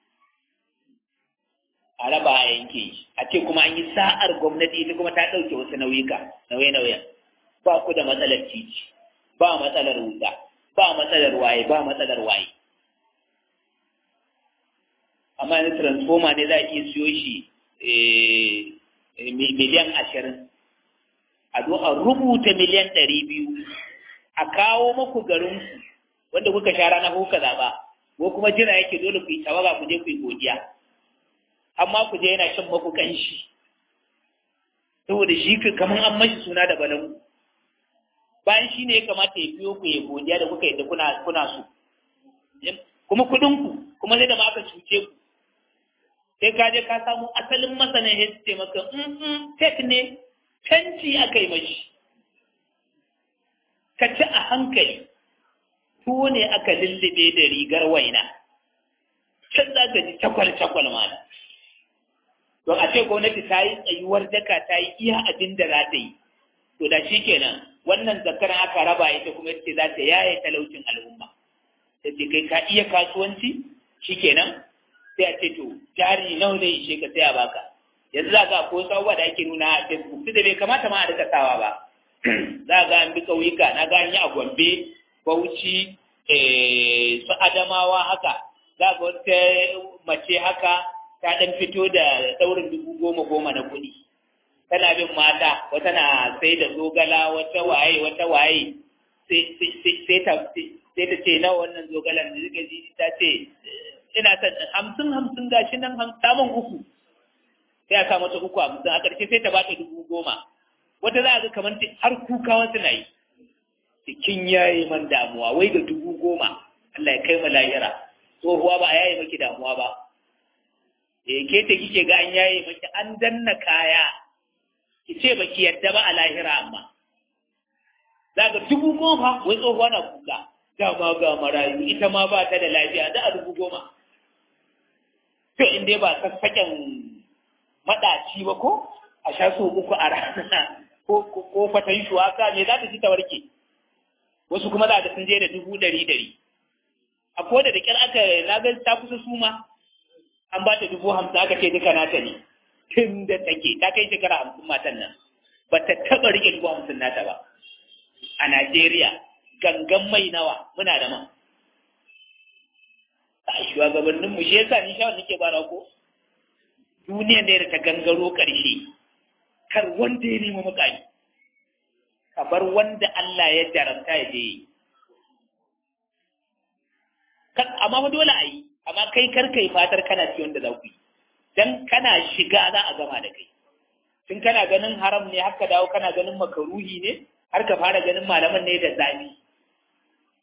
a raba a yanke shi a ce kuma an yi sa'ar gwamnati ita kuma ta ɗauke wasu nauyuka nauye-nauyen ba ku da matsalar titi ba matsalar wuta ba matsalar waye ba matsalar waye amma yanzu transformer ne za a iya siyo shi miliyan ashirin a zo a rubuta miliyan ɗari biyu a kawo maku garinku wanda kuka sha rana kuka zaɓa ko kuma jira yake dole ku yi tawaga ku je ku yi godiya amma ku je yana shan maku kanshi saboda shi kamar an mashi suna da balangu bayan shi ne ya kamata ya biyo ku ya godiya da kuka yi da kuna kuna so kuma kuɗinku kuma sai da ma aka cuce ku sai ka je ka samu asalin masanin ya ce maka in tek ne canci aka yi mashi ka ci a hankali tuwo ne aka lullube da rigar waina can za ka ji cakwal-cakwal mana don a ce gwamnati ta yi tsayuwar daka ta yi iya abin da za ta yi to da shi kenan wannan zakaran aka raba ita kuma ce za ta yaye talaucin al'umma ta ce kai ka iya kasuwanci shi kenan sai a ce to jari nawa zai ishe ka sai a baka yanzu za ka ko sabuwa da ake nuna a facebook duk da bai kamata ma a rika sawa ba za ga an bi ƙauyuka na ga yi a gombe bauchi su adamawa haka za ga wata mace haka ta ɗan fito da ɗaurin dubu goma goma na kuɗi tana bin mata wata na sai da zogala wata waye wata waye sai ta ce nawa wannan zogalan da suka ji ta ce ina son hamsin hamsin gashi nan samun uku sai a sa mata uku hamsin a ƙarshe sai ta bata dubu goma wata za a ga kamar har kuka wasu na yi cikin yayi man damuwa wai da dubu goma Allah ya kai mu lahira tsohuwa ba a yaye maki damuwa ba eh ke ta kike ga an yaye maki an danna kaya ki ce baki yadda ba a lahira amma za ga dubu goma wai tsohuwa na kuka dama ga marayu ita ma ba ta da lafiya za a dubu goma to in dai ba sassaƙen maɗaci ba ko a sha so uku a rana ko fatan shuwaka me za ta ci ta warke wasu kuma za ta sun je da dubu ɗari ɗari a ko da ƙyar aka na ga ta kusa suma an ba ta dubu hamsin aka ce duka nata ne tun da take ta kai shekara hamsin matan nan ba ta taɓa riƙe dubu hamsin nata ba a Najeriya gangan mai nawa muna da man a shugabanninmu shi yasa ni shawar nake bara ko duniya ne da ta gangaro ƙarshe kar wanda ya nemi mukami ka bar wanda Allah ya jarabta ya je yi amma fa dole a yi amma kai kar kai fatar kana ci wanda za ku yi dan kana shiga za a gama da kai tun kana ganin haram ne haka dawo kana ganin makaruhi ne har ka fara ganin malaman ne da zafi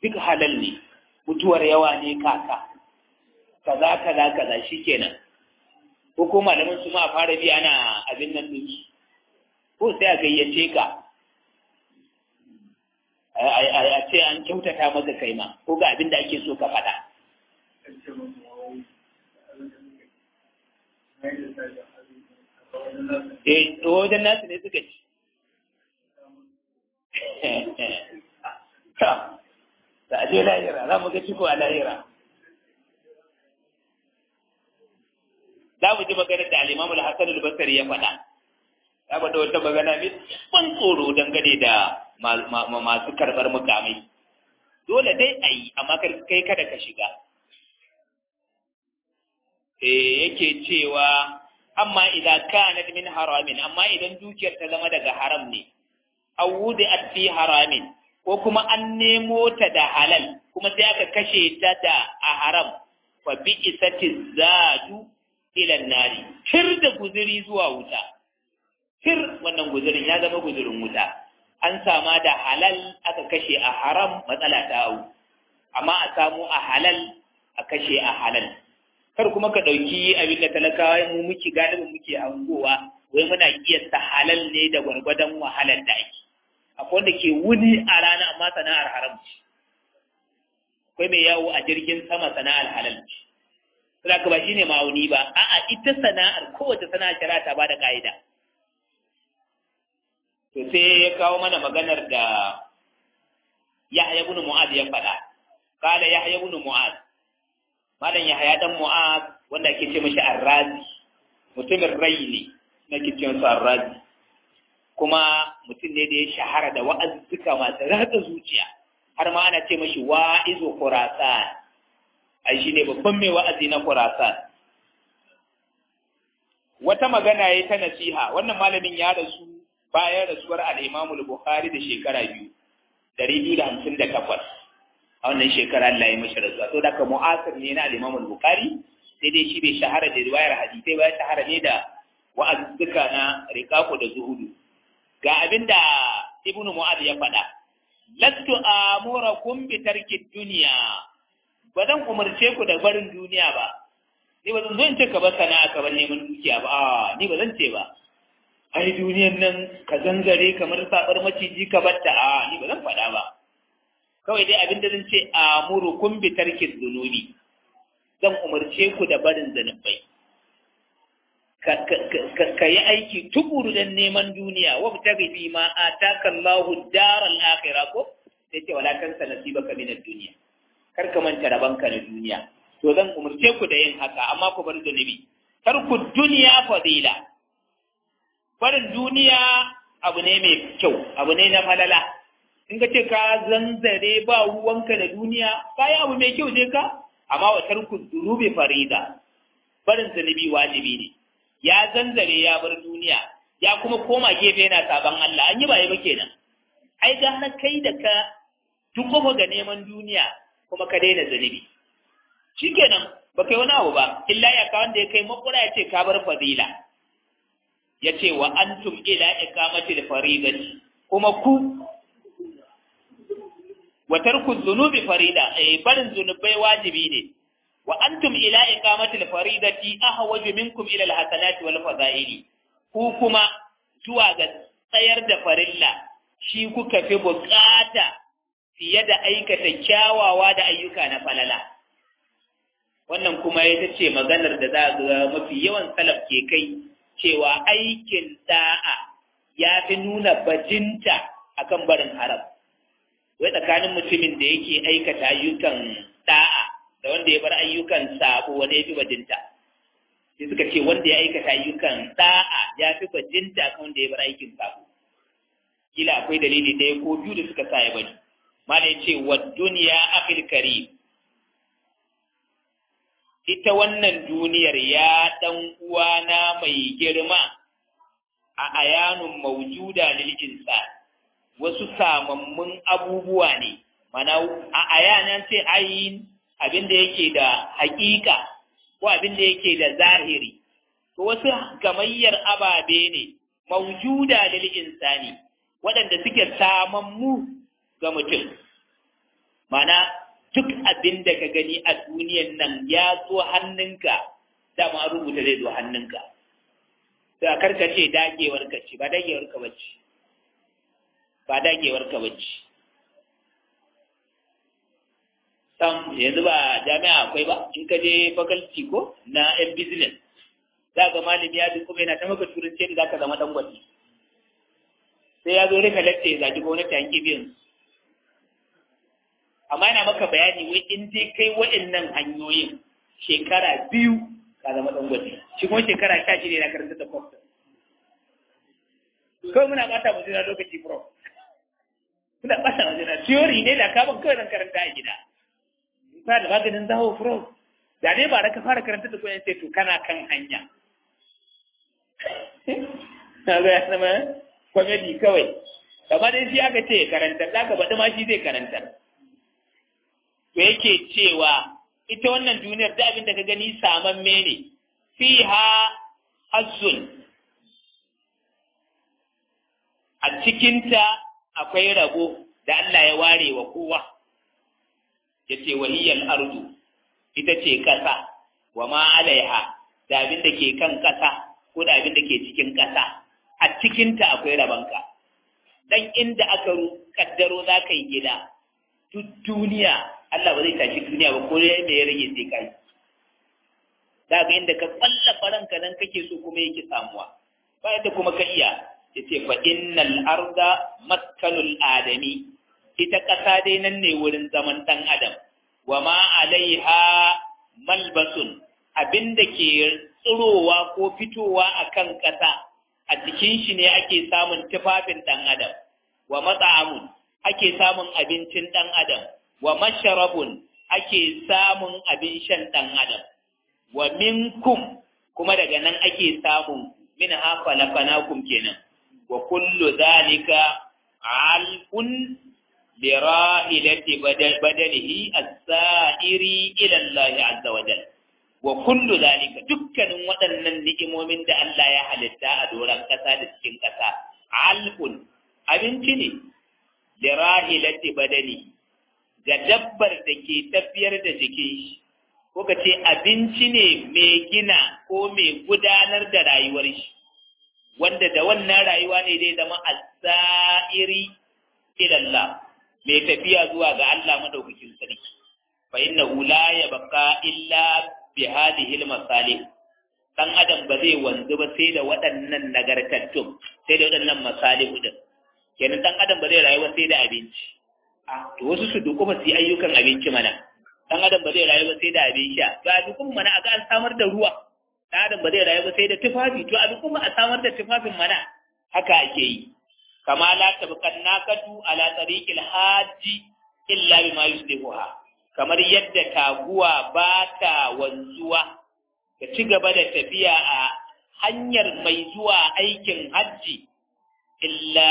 duk halal ne mutuwar yawa ne kaka kaza kaza kaza shikenan ko ko malaman su ma a fara bi ana abin nan din ko sai a gayyace ka a ce an kyautata maka kai ma ko ga abin da ake so ka faɗa eh wajen nasu ne suka ci da aje lahira za mu ga ciko a lahira za mu ji maganar da alimamu al-hassan al-basri ya faɗa ya faɗa wata magana mai ban tsoro dangane da masu karɓar mukamai dole dai a yi amma kai kada ka shiga eh yake cewa amma idan kanat min haramin amma idan dukiyar ta zama daga haram ne aw wudi'at fi haramin ko kuma an nemo ta da halal kuma sai aka kashe ta da a haram fa bi isati zadu ila nari tir da guzuri zuwa wuta tir wannan guzurin ya zama guzurin wuta an sama da halal aka kashe a haram matsala ta hau amma a samu a halal a kashe a halal kar kuma ka ɗauki abin da talakawa mu muke galibin muke hangowa wai muna kiyasta halal ne da gwargwadon wahalar da ake akwai wanda ke wuni a rana amma sana'ar haram ce akwai mai yawo a jirgin sama sana'ar halal ce saboda ba shine ma'auni ba a'a ita sana'ar kowace sana'ar shari'a ta bada ka'ida to sai ya kawo mana maganar da Yahya ibn Mu'adh ya faɗa kala Yahya ibn Mu'adh malam Yahya dan Mu'adh wanda ake ce mashi Ar-Razi mutumin rai ne nake ce masa Ar-Razi kuma mutum ne da ya shahara da wa'azzuka masu ratsa zuciya har ma ana ce mashi wa'izu Khurasan ai shi ne babban mai wa'azi na Khurasan wata magana ya ta nasiha wannan malamin ya rasu bayan rasuwar al-Imam al-Bukhari da shekara biyu dari biyu da hamsin da takwas a wannan shekara Allah ya mashi rasuwa to daga mu'asir ne na al-Imam al-Bukhari sai dai shi bai shahara da riwayar hadisai ba ya shahara ne da wa'azzuka na riqaqu da zuhudu ga abinda Ibn Mu'adh ya faɗa lastu amurakum bi tarki dunya ba zan umarce ku da barin duniya ba ni ba zan zo in ce ka bar sana'a ka bar neman dukiya ba a ni ba zan ce ba ai duniyan nan ka zangare kamar sabar maciji ka batta a ni ba zan faɗa ba kawai dai abinda zan ce amurukum bi tarki dhunubi zan umarce ku da barin zanubai ka yi aiki tukuru don neman duniya wa mutaghi fi ma ataka Allahu daral akhirah ko sai ce wala tansa nasibaka min ad-dunya kar ka manta rabanka na duniya to zan umarce ku da yin haka amma ku bar zunubi kar ku duniya fadila barin duniya abu ne mai kyau abu ne na falala in ka ce ka zanzare ba ruwanka da duniya kayi abu mai kyau je ka amma wa tarku zunubi farida barin zunubi wajibi ne ya zanzare ya bar duniya ya kuma koma gefe yana saban Allah an yi ba ba kenan ai ga na kai da ka duk ga neman duniya kuma ka daina zunubi shikenan ba kai wani abu ba illa ya ka wanda ya kai makura ya ce ka bar fadila ya ce wa antum ila iqamatil faridati kuma ku wa tarku dhunubi farida eh barin zunubai wajibi ne wa antum ila iqamatil faridati ahwaju minkum ila alhasanati wal fadaili ku kuma zuwa ga tsayar da farilla shi kuka fi bukata fiye da aikata kyawawa da ayyuka na falala wannan kuma ita ce maganar da za ga mafi yawan salaf ke kai cewa aikin da'a ya fi nuna bajinta akan barin haram wai tsakanin mutumin da yake aikata ayyukan da'a da wanda ya bar ayyukan sabo wanda ya fi bajinta sai suka ce wanda ya aikata ayyukan da'a ya fi bajinta kan wanda ya bar aikin sabo kila akwai dalili ɗaya ko biyu da suka sa ya bari mala ya ce wa duniya akhil karim ita wannan duniyar ya ɗan uwana mai girma a ayanun maujuda lil insan wasu samammun abubuwa ne mana a ayanan ce ayin abin da yake da haƙiƙa ko abin da yake da zahiri to wasu gamayyar ababe ne maujuda lil insani waɗanda suke samammu ga mutum mana duk abin da ka gani a duniyan nan ya zo hannunka dama rubuta zai zo hannunka da karkace dagewar ka ce ba dagewar ka bace ba dagewar ka bace sam yanzu ba jami'a akwai ba in ka je faculty ko na yan business za ga malami ya duk kuma yana ta maka turanci da zaka zama dan gwati sai ya zo rika latte ya zaki gwamnati an kibiyan amma yana maka bayani wai in dai kai waɗannan hanyoyin shekara biyu ka zama dan gwati shi kuma shekara sha shida na karanta da kwafta kawai muna bata mu jira lokaci bro muna bata mu jira theory ne da kaban kawai zan karanta a gida ba da maganin zaho bro da dai ba da ka fara karanta da koyan sai to kana kan hanya na ga ya zama comedy kawai amma dai shi aka ce karantar da ka baɗi ma shi zai karantar to yake cewa ita wannan duniyar da abin da ka gani saman mene fiha hazzun a cikinta akwai rabo da Allah ya ware wa kowa ya ce wahiyar ardu ita ce ƙasa wa ma alaiha da abin da ke kan ƙasa ko da abin da ke cikin ƙasa a cikinta akwai rabanka dan inda aka kaddaro za ka yi gida duk duniya Allah ba zai tashi duniya ba ko ya me ya rage sai kai za ga inda ka kwalla faranka nan kake so kuma yake samuwa ba yadda kuma ka iya yace fa innal arda maskanul adami ita ƙasa dai nan ne wurin zaman ɗan adam wa ma alaiha malbasun abinda ke tsirowa ko fitowa a kan ƙasa a cikin shi ne ake samun tufafin ɗan adam wa matsa'amun ake samun abincin ɗan adam wa masharabun ake samun abin shan ɗan adam wa minkum kuma daga nan ake samun min hafa lafanakum kenan wa kullu zalika alfun lirahilati badalihi as-sa'iri ila Allah azza wa jalla wa kullu zalika dukkanin waɗannan ni'imomin da Allah ya halitta a doron ƙasa da cikin ƙasa alfun abinci ne lirahilati badali ga dabbar da ke tafiyar da jikin shi ko ka ce abinci ne mai gina ko mai gudanar da rayuwar shi wanda da wannan rayuwa ne zai zama as-sa'iri ila Allah mai tafiya zuwa ga Allah madaukakin sarki fa innahu la yabqa illa bi hadhihi al-masalih dan adam ba zai wanzu ba sai da waɗannan nagartattun sai da waɗannan masalihu din kenan dan adam ba zai rayu ba sai da abinci a to wasu su duku ba su yi ayyukan abinci mana dan adam ba zai rayu ba sai da abin sha ga dukun mana a ga an samar da ruwa dan adam ba zai rayu ba sai da tufafi to a dukun a samar da tufafin mana haka ake yi kama la tabqan nakatu ala tariqil haji illa bima yuslihuha kamar yadda taguwa ba ta wanzuwa ta ci gaba da tafiya a hanyar mai zuwa aikin hajji illa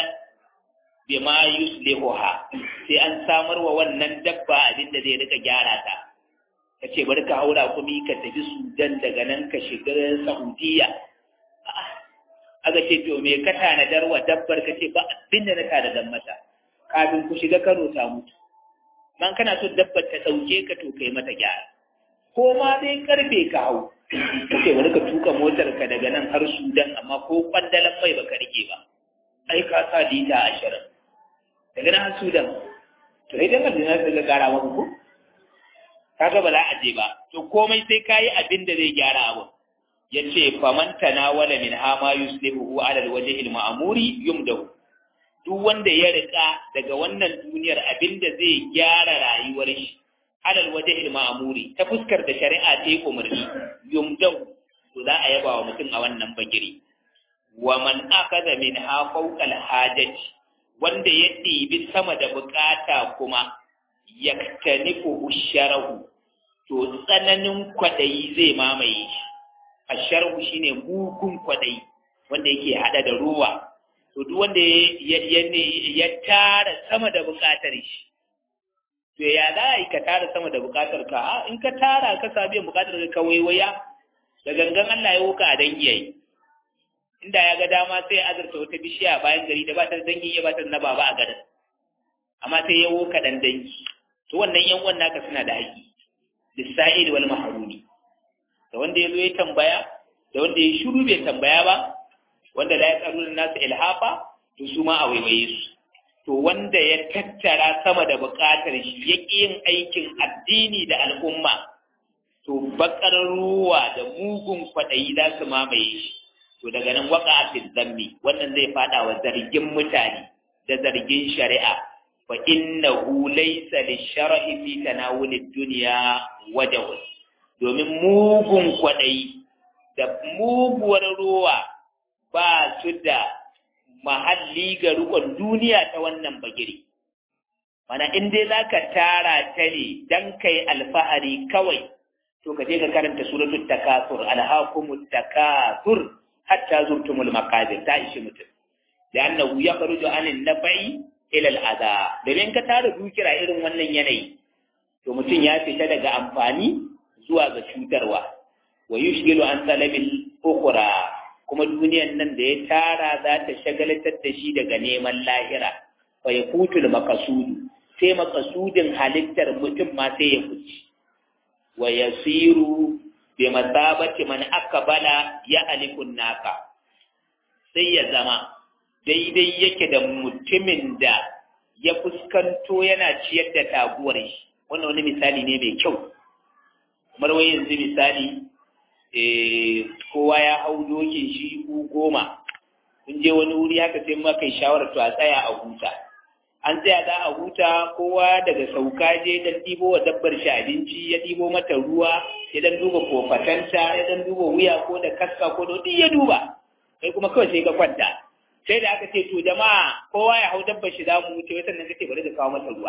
bima yuslihuha sai an samar wa wannan dabba abin da zai rika gyara ta ka ce bari ka haura kuma ka tafi sudan daga nan ka shiga saudiya aka ce to me ka tanadar wa dabbar ka ce ba abin da na tanadar mata kafin ku shiga kano ta mutu man kana so dabbar ta ɗauke ka to kai mata gyara ko ma dai karfe ka hau kace wani ka tuka motar ka daga nan har Sudan amma ko kwandalan mai baka rike ba ai ka sa lita ashirin daga nan har Sudan to idan ka dina sai ka gara maka ko kaga ba za a je ba to komai sai kayi abin da zai gyara abu yace faman tanawala min hama yuslihu ala alwajhi alma'muri yumdahu duk wanda ya rika daga wannan duniyar abin da zai gyara rayuwar shi alal waje ma'amuri ta fuskar da shari'a ta yi umarni yumdau to za a yaba wa mutum a wannan bagiri wa man akaza min ha fawqal hajati wanda ya ɗibi sama da bukata kuma yaktanifu usharahu to tsananin kwadayi zai mamaye shi asharhu shine mugun kwadayi wanda yake hada da ruwa to duk wanda ya tara sama da bukatar shi to ya za a yi ka tara sama da bukatar ka in ka tara ka sa biyan bukatar ka waiwaya da gangan Allah ya wuka a dangi yayi inda ya ga dama sai azurta wata bishiya bayan gari da ba ta dangi ya ba ta na baba a garin amma sai ya wuka dan dangi to wannan yan uwan naka suna da haƙi lisa'il wal mahrumi da wanda ya zo ya tambaya da wanda ya shiru bai tambaya ba wanda la yasaluna nasu ilhafa to su ma a waiwaye su to wanda ya tattara sama da buƙatar shi ya yin aikin addini da al'umma to bakar ruwa da mugun kwaɗayi za su mamaye shi to daga nan waka a zammi wannan zai fada wa zargin mutane da zargin shari'a fa innahu laysa lishar'i fi tanawulid dunya wajh domin mugun kwaɗayi da muguwar ruwa ba su da mahalli ga rukun duniya ta wannan bagire mana in dai zaka tara ta ne dan kai alfahari kawai to ka je ka karanta suratul takasur alhaqumut takasur hatta zurtumul maqabir ta ishi mutum da annahu yakhruju anin nabai ila al'adha domin ka tara dukira irin wannan yanayi to mutum ya fita daga amfani zuwa ga cutarwa wa yushgilu an talabil ukhra kuma duniyan nan da ya tara za ta shagalatar da shi daga neman lahira fa yafutul maqsudu sai maqsudin halittar mutum ma sai ya kuci wa yasiru bi masabati man akbala ya alikun naka sai ya zama daidai yake da mutumin da ya fuskanto yana ciyar da taguwar shi wannan wani misali ne mai kyau kamar wai yanzu misali kowa ya hau dokin shi ku goma kun je wani wuri haka sai ma kai shawarar to a tsaya a huta an tsaya za a huta kowa daga sauka je dan ɗibo wa dabbar shi abinci ya ɗibo mata ruwa ya dan duba kofatanta ya dan duba wuya ko da kaska ko da ya duba kai kuma kawai sai ka kwanta sai da aka ce to jama'a kowa ya hau dabbar shi za mu wuce wai sannan kace bari ka kawo mata ruwa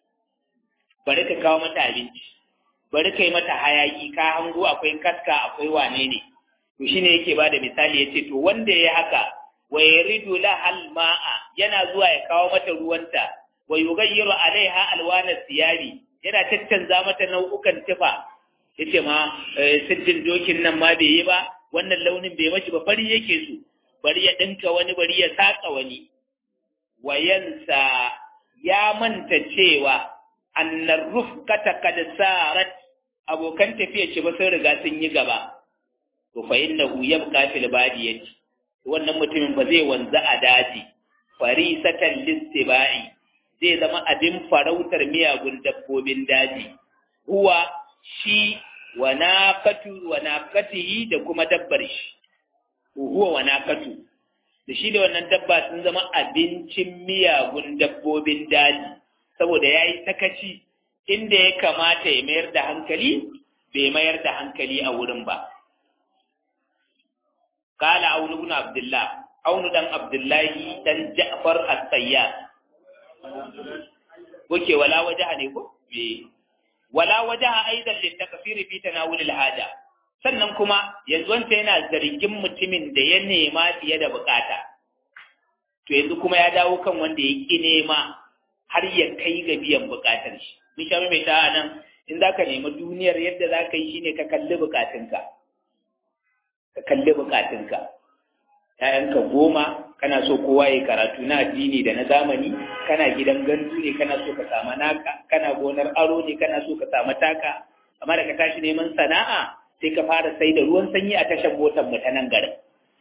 bari ka kawo mata abinci bari ka yi mata hayaki ka hango akwai kaska akwai wane ne to shine yake bada misali yace to wanda ya haka wa yaridu lahal ma'a yana zuwa ya kawo mata ruwanta wa yughayyiru alaiha alwana siyabi yana tattanza mata nau'ukan tufa yace ma siddin dokin nan ma bai yi ba wannan launin bai mashi ba fari yake so bari ya dinka wani bari ya saka wani wayansa ya manta cewa annar rufkata kad sarat abokan tafiya ce ba sun riga sun yi gaba to fa innahu yabqa fil badiyati wannan mutumin ba zai wanzu a daji farisatan listibai zai zama abin farautar miyagun dabbobin daji huwa shi wa naqatu wa naqatihi da kuma dabbar shi huwa wa naqatu da shi da wannan dabba sun zama abincin miyagun dabbobin daji saboda yayi sakaci inda ya kamata ya mayar da hankali bai mayar da hankali a wurin ba قال عون بن عبد الله عون دان عبد الله دان جعفر السياد وكي ولا وجه ne ko me wala wajaha aidan litakfir fi tanawul alhaja sannan kuma yanzu wanda yana zargin mutumin da ya nema fiye da bukata to yanzu kuma ya dawo kan wanda ya ki nema har ya kai ga biyan bukatar shi mun sha mai ta nan in zaka nemi duniyar yadda zaka yi shine ka kalli bukatunka ka kalli bukatunka ‘ya'yanka goma kana so kowa ya karatu na addini da na zamani kana gidan gandu ne kana so ka samu naka kana gonar aro ne kana so ka samu taka amma da ka tashi neman sana'a sai ka fara sai da ruwan sanyi a tashar motar mu ta nan garin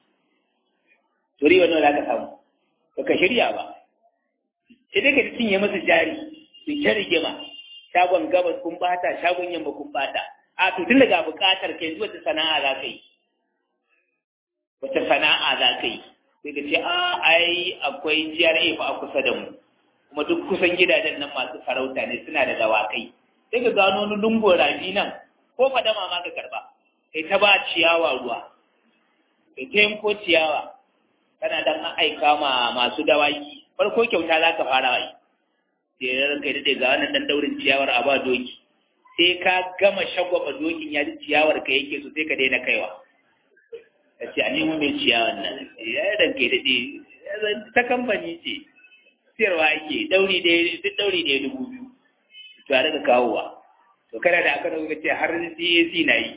turi wannan za ka samu ba ka shirya ba sai dai ka cinye masa jari su ta rigima shagon gabas kun bata shagon yamma kun bata a to tun daga bukatar kai zuwa ta sana'a za ka yi wata sana'a za ka yi sai ka ce a ai akwai GRA fa a kusa da mu kuma duk kusan gidajen nan masu farauta ne suna da dawakai sai ka gano wani lungo rafi nan ko fadama ma ka karba kai ta ba ciyawa ruwa kai ta yanko ciyawa kana dan aika ma masu dawaki farko kyauta za ka fara yi sai ran kai dade ga wannan dan daurin ciyawar a ba doki sai ka gama shagwaba dokin ya ji ciyawar ka yake so sai ka daina kaiwa ka ce a nemo mai ciyawan nan ya yi ranke daɗe ta kamfani ce siyarwa ake ɗauri ɗaya duk ɗauri ɗaya dubu biyu to a daga kawowa to kana da aka dauka ce har CAC na yi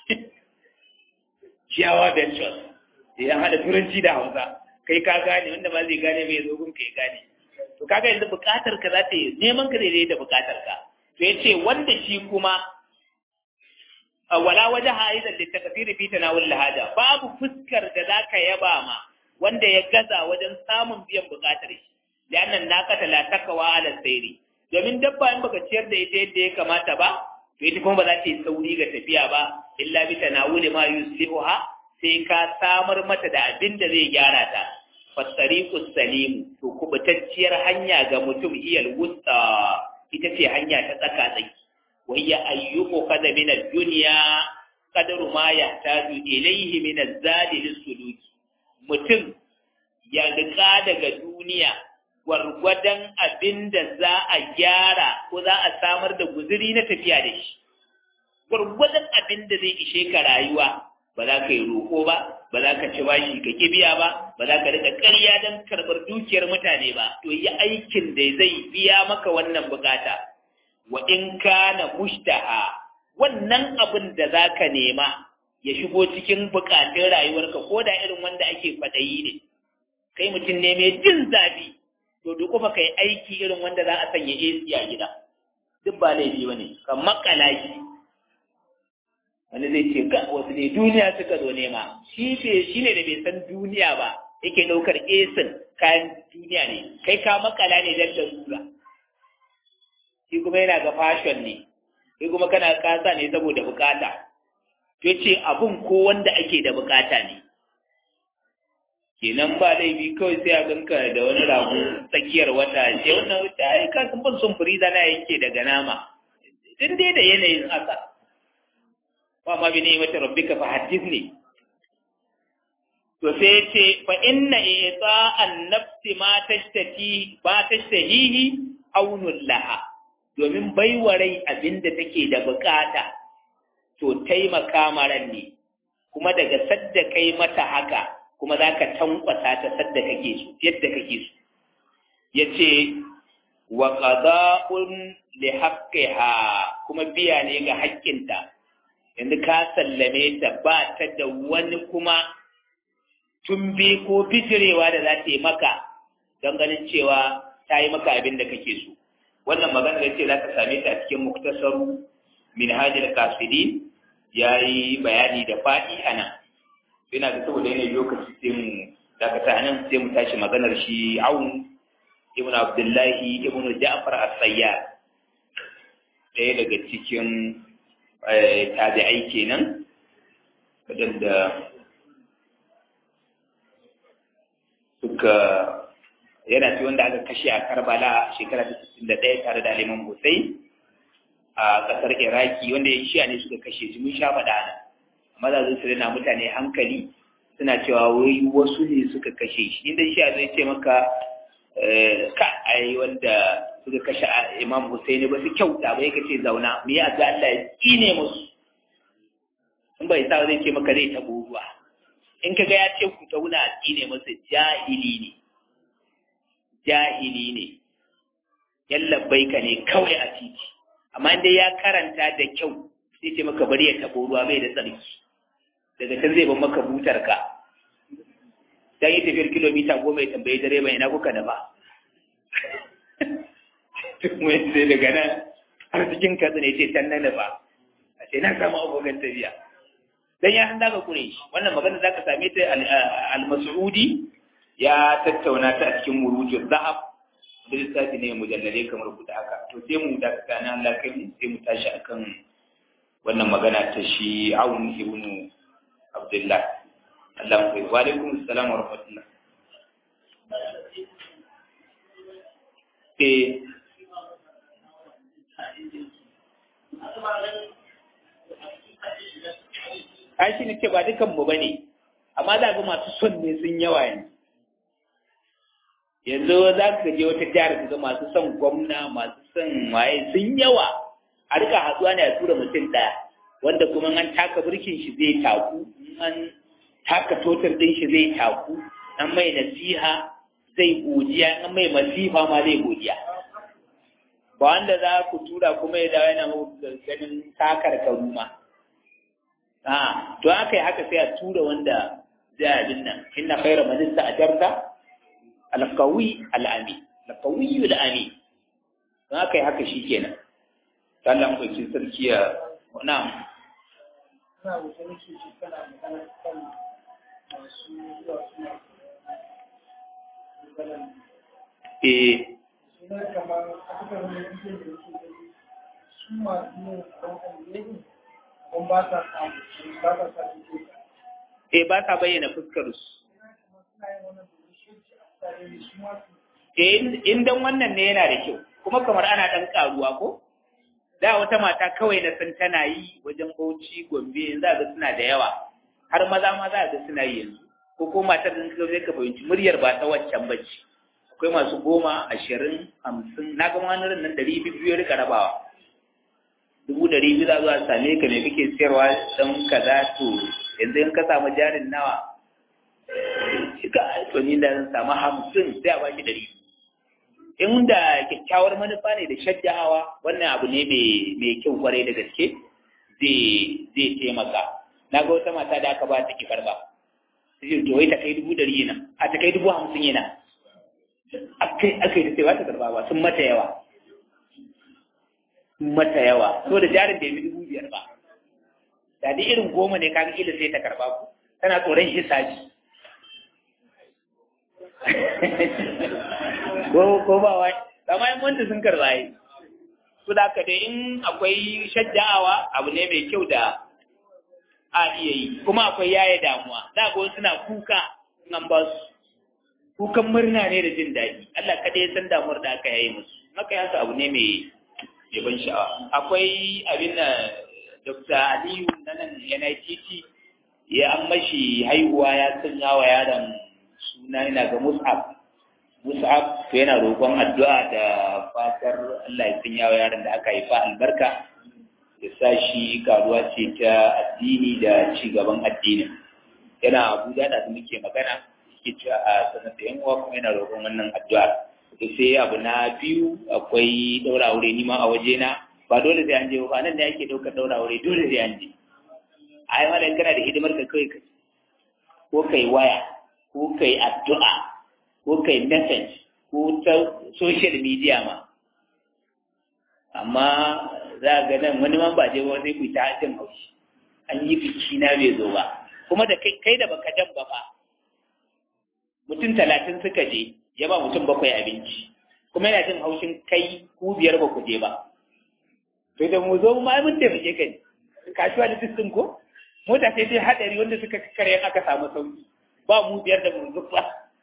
ciyawa ventures ya haɗa turanci da hausa kai ka gane wanda ba zai gane bai zo gun ka ya gane to kaga yanzu buƙatar ka za ta yi neman ka zai da buƙatar ka to yace wanda shi kuma wala waje haizan da takafiri fi tanawul lahada babu fuskar da zaka yaba ma wanda ya gaza wajen samun biyan bukatar shi liannan naqata la takawa ala sayri domin dabba in baka ciyar da ita yadda ya kamata ba to ita kuma ba za ta yi sauri ga tafiya ba illa bi tanawuli ma yuslihuha sai ka samar mata da abin da zai gyara ta fasariqu salimu to kubutacciyar hanya ga mutum iyal wusta ita ce hanya ta tsaka tsaki wayya ayyuku kada min ad-dunya qadaru ma yahtaju ilayhi min az-zadi lis-suluki mutum ya rika daga duniya gwargwadon abin da za a gyara ko za a samar da guzuri na tafiya da shi gwargwadon abin da zai ishe ka rayuwa ba za ka yi roƙo ba ba za ka ci bashi ka kibiya ba ba za ka rika ƙarya don karɓar dukiyar mutane ba to yi aikin da zai biya maka wannan bukata wa in kana mushtaha wannan abin da za ka nema ya shigo cikin bukatun rayuwarka ko da irin wanda ake faɗayi ne kai mutum ne mai jin zafi to duk kuma kai aiki irin wanda za a sanya AC a gida duk ba laifi bane ka makala shi wani zai ce ga wasu ne duniya suka zo nema shi ce shi ne da bai san duniya ba yake ɗaukar esin kayan duniya ne kai ka makala ne don larura shi kuma yana ga fashion ne kai kuma kana kasa ne saboda bukata to ce abun ko wanda ake da bukata ne kenan ba laifi kawai sai a ganka da wani rago tsakiyar wata ce wannan wata ai ka san ban son furiza na yake daga nama din dai da yanayin haka wa ma bi ni'mati rabbika fa hadithni to sai ce fa inna i'ta an-nafsi ma tashtaki ba tashtahihi aunul laha domin baiwa rai abinda take da bukata to taimaka maran ne kuma daga sadda kai mata haka kuma za ka tankwasa ta sadda kake so yadda kake so yace wa qada'un li haqqiha kuma biya ne ga haƙƙinta yanzu ka sallame ta ba ta da wani kuma tumbe ko bijirewa da za ta yi maka don ganin cewa ta yi maka abin da kake so wannan magana da ce za ka same ta a cikin muktasaru min hajjar kasidi ya yi bayani da faɗi a nan yana da saboda yanayi lokaci sai mu dakata nan sai mu tashi maganar shi awun ibn abdullahi ibn ja'far as-sayyar ɗaya daga cikin tabi'ai kenan waɗanda suka yana fi wanda aka kashe a karbala shekara ta da ɗaya tare da aliman hussein a ƙasar iraki wanda ya shiya ne suka kashe shi mun sha faɗa nan amma za su rina mutane hankali suna cewa wai wasu ne suka kashe shi inda shiya zai ce maka ka ai wanda suka kashe imam hussein ba su kyauta ba yake ce zauna mu yi addu'a Allah ya tsine musu in bai sa zai ce maka zai tabo ruwa in ka ga ya ce ku tauna a tsine masa jahili ne jahili ne yallabbai ka ne kawai a titi amma dai ya karanta da kyau sai ce maka bari ya tabo ruwa bai da tsarki daga can zai ban maka butar ka dan yi tafiyar kilomita goma ya tambayi direba ina kuka da ba mai sai daga nan har cikin katsi ne ce can nan ba a ce na samu abokan tafiya dan ya handa ka kure shi wannan magana zaka same ta al-mas'udi ya tattauna ta a cikin murujul zahab da lissafi ne mujallale kamar guda haka to sai mu da kana Allah kai mu sai mu tashi akan wannan magana ta shi Aun ibn Abdullah Allah mu kai wa alaikum assalam wa rahmatullah eh ai shi ne ce ba dukan mu bane amma za ga masu son ne sun yawa yanzu yanzu za ka je wata jihar ka ga masu son gwamna masu son waye sun yawa a rika hatsuwa ne a tura mutum ɗaya wanda kuma an taka birkin shi zai taku an taka totar ɗin shi zai taku an mai nasiha zai godiya an mai masifa ma zai godiya ba wanda za ku tura kuma ya dawo yana ganin takar karuma a to aka yi haka sai a tura wanda zai abin nan inna khaira man ista'jarta al-qawi al-ami al-qawi al-ami to aka yi haka shikenan Allah mu ɗauki sarki ya na'am Ina wuce nake ce kana magana kan masu zuwa suna maganan eh suna kamar a cikin wani yankin da yake gani su masu yin abin alheri abin ba sa samu ba sa sa su ce eh ba sa bayyana fuskar su kuma suna yin wannan domin shi a tsare ne su masu eh in dan wannan ne yana da kyau kuma kamar ana dan karuwa ko da wata mata kawai na san tana yi wajen Bauchi Gombe yanzu za ga suna da yawa har maza ma za ga suna yi yanzu ko ko matar da ka zai ka fahimci muryar ba ta waccan bace akwai masu goma ashirin hamsin na ga wani nan ɗari biyu ya rika rabawa dubu ɗari biyu za zuwa same ka me kake siyarwa don kaza to yanzu in ka samu jarin nawa shi ka to ni da zan samu hamsin sai a baki ɗari in da kyakkyawar manufa ne da shajjahawa wannan abu ne mai kyau kwarai da gaske zai taimaka na ga wata mata da aka ba ta ki karba sai to wai ta kai dubu ɗari yana a ta kai dubu hamsin yana akai akai da sai ba ta karba ba sun mata yawa sun mata yawa so da jarin da ya fi dubu biyar ba da dai irin goma ne kaga kila sai ta karba ku tana tsoron hisabi ko ko ba wai amma in wanda sun karba yi su da ka dai in akwai shajja'awa abu ne mai kyau da a iya yi kuma akwai yaya damuwa za ga suna kuka nan ba su kukan murna ne da jin daɗi Allah kada ya san damuwar da aka yayi musu maka yasa abu ne mai ban sha'awa akwai abin da Dr. Aliyu na nan NITT ya an mashi haihuwa ya sanya wa yaron suna yana ga Mus'ab Mus'ab to yana roƙon addu'a da fatar Allah ya sanya wa yaron da aka haifa albarka ya sa shi karuwa ce ta addini da ci gaban addinin yana Abuja da muke magana yake cewa a sanar da yan uwa kuma yana roƙon wannan addu'a to sai abu na biyu akwai ɗaura aure ni ma a waje na ba dole sai an je ba nan da yake ɗaukar ɗaura aure dole sai an je ai malam kana da hidimar ka kawai ka ko kai waya ko kai addu'a ko kai message ko ta social media ma amma za ga nan wani man ba je ba sai ku ta jin haushi an yi biki na bai zo ba kuma da kai kai da baka jan ba fa mutum talatin suka je ya ba mutum bakwai abinci kuma yana jin haushin kai ku biyar ba ku je ba to da mu zo ma mun taimake ka ne kasuwa da sistin ko mota sai sai hadari wanda suka kare aka samu sauki ba mu biyar da mun zuba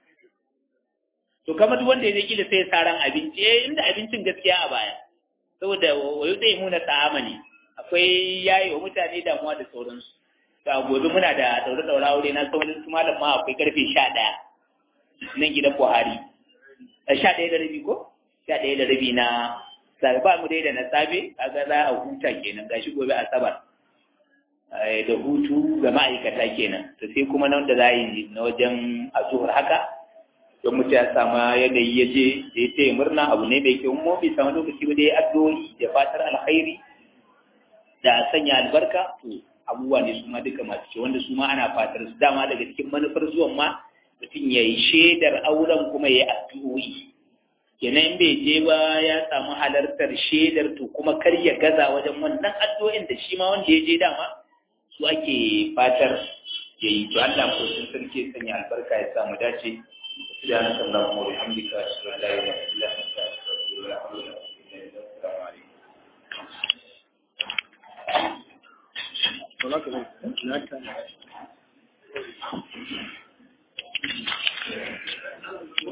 to kamar duk wanda ya je kila sai saran abinci eh inda abincin gaskiya a baya saboda wayo zai muna ta'ama ne akwai yayi wa mutane damuwa da sauransu ga gobe muna da daure daure aure na sauran su malam ma akwai karfe 11 nan gidan Buhari a 11 da rabi ko 11 da rabi na sai ba mu dai da na safe kaga za a huta kenan gashi gobe asabar da hutu ga ma'aikata kenan to sai kuma nan da za yi na wajen azuhur haka don mutum ya samu yanayi ya je da ya ce murna abu ne mai kyau mu bai samu lokaci ba dai addu'o'i da fatar alkhairi da sanya albarka to abubuwa ne su ma duka masu ce wanda su ma ana fatar su dama daga cikin manufar zuwan ma mutum ya yi shaidar auren kuma ya yi addu'o'i kenan bai je ba ya samu halartar shaidar to kuma kar ya gaza wajen wannan addu'o'in da shi ma wanda ya je dama su ake fatar ya yi to Allah ko sun sarki sanya albarka ya samu dace سبحانك اللهم وبحمدك أشهد أن لا إله إلا أنت أستغفرك وأتوب إليك السلام عليكم Hola, ¿qué tal?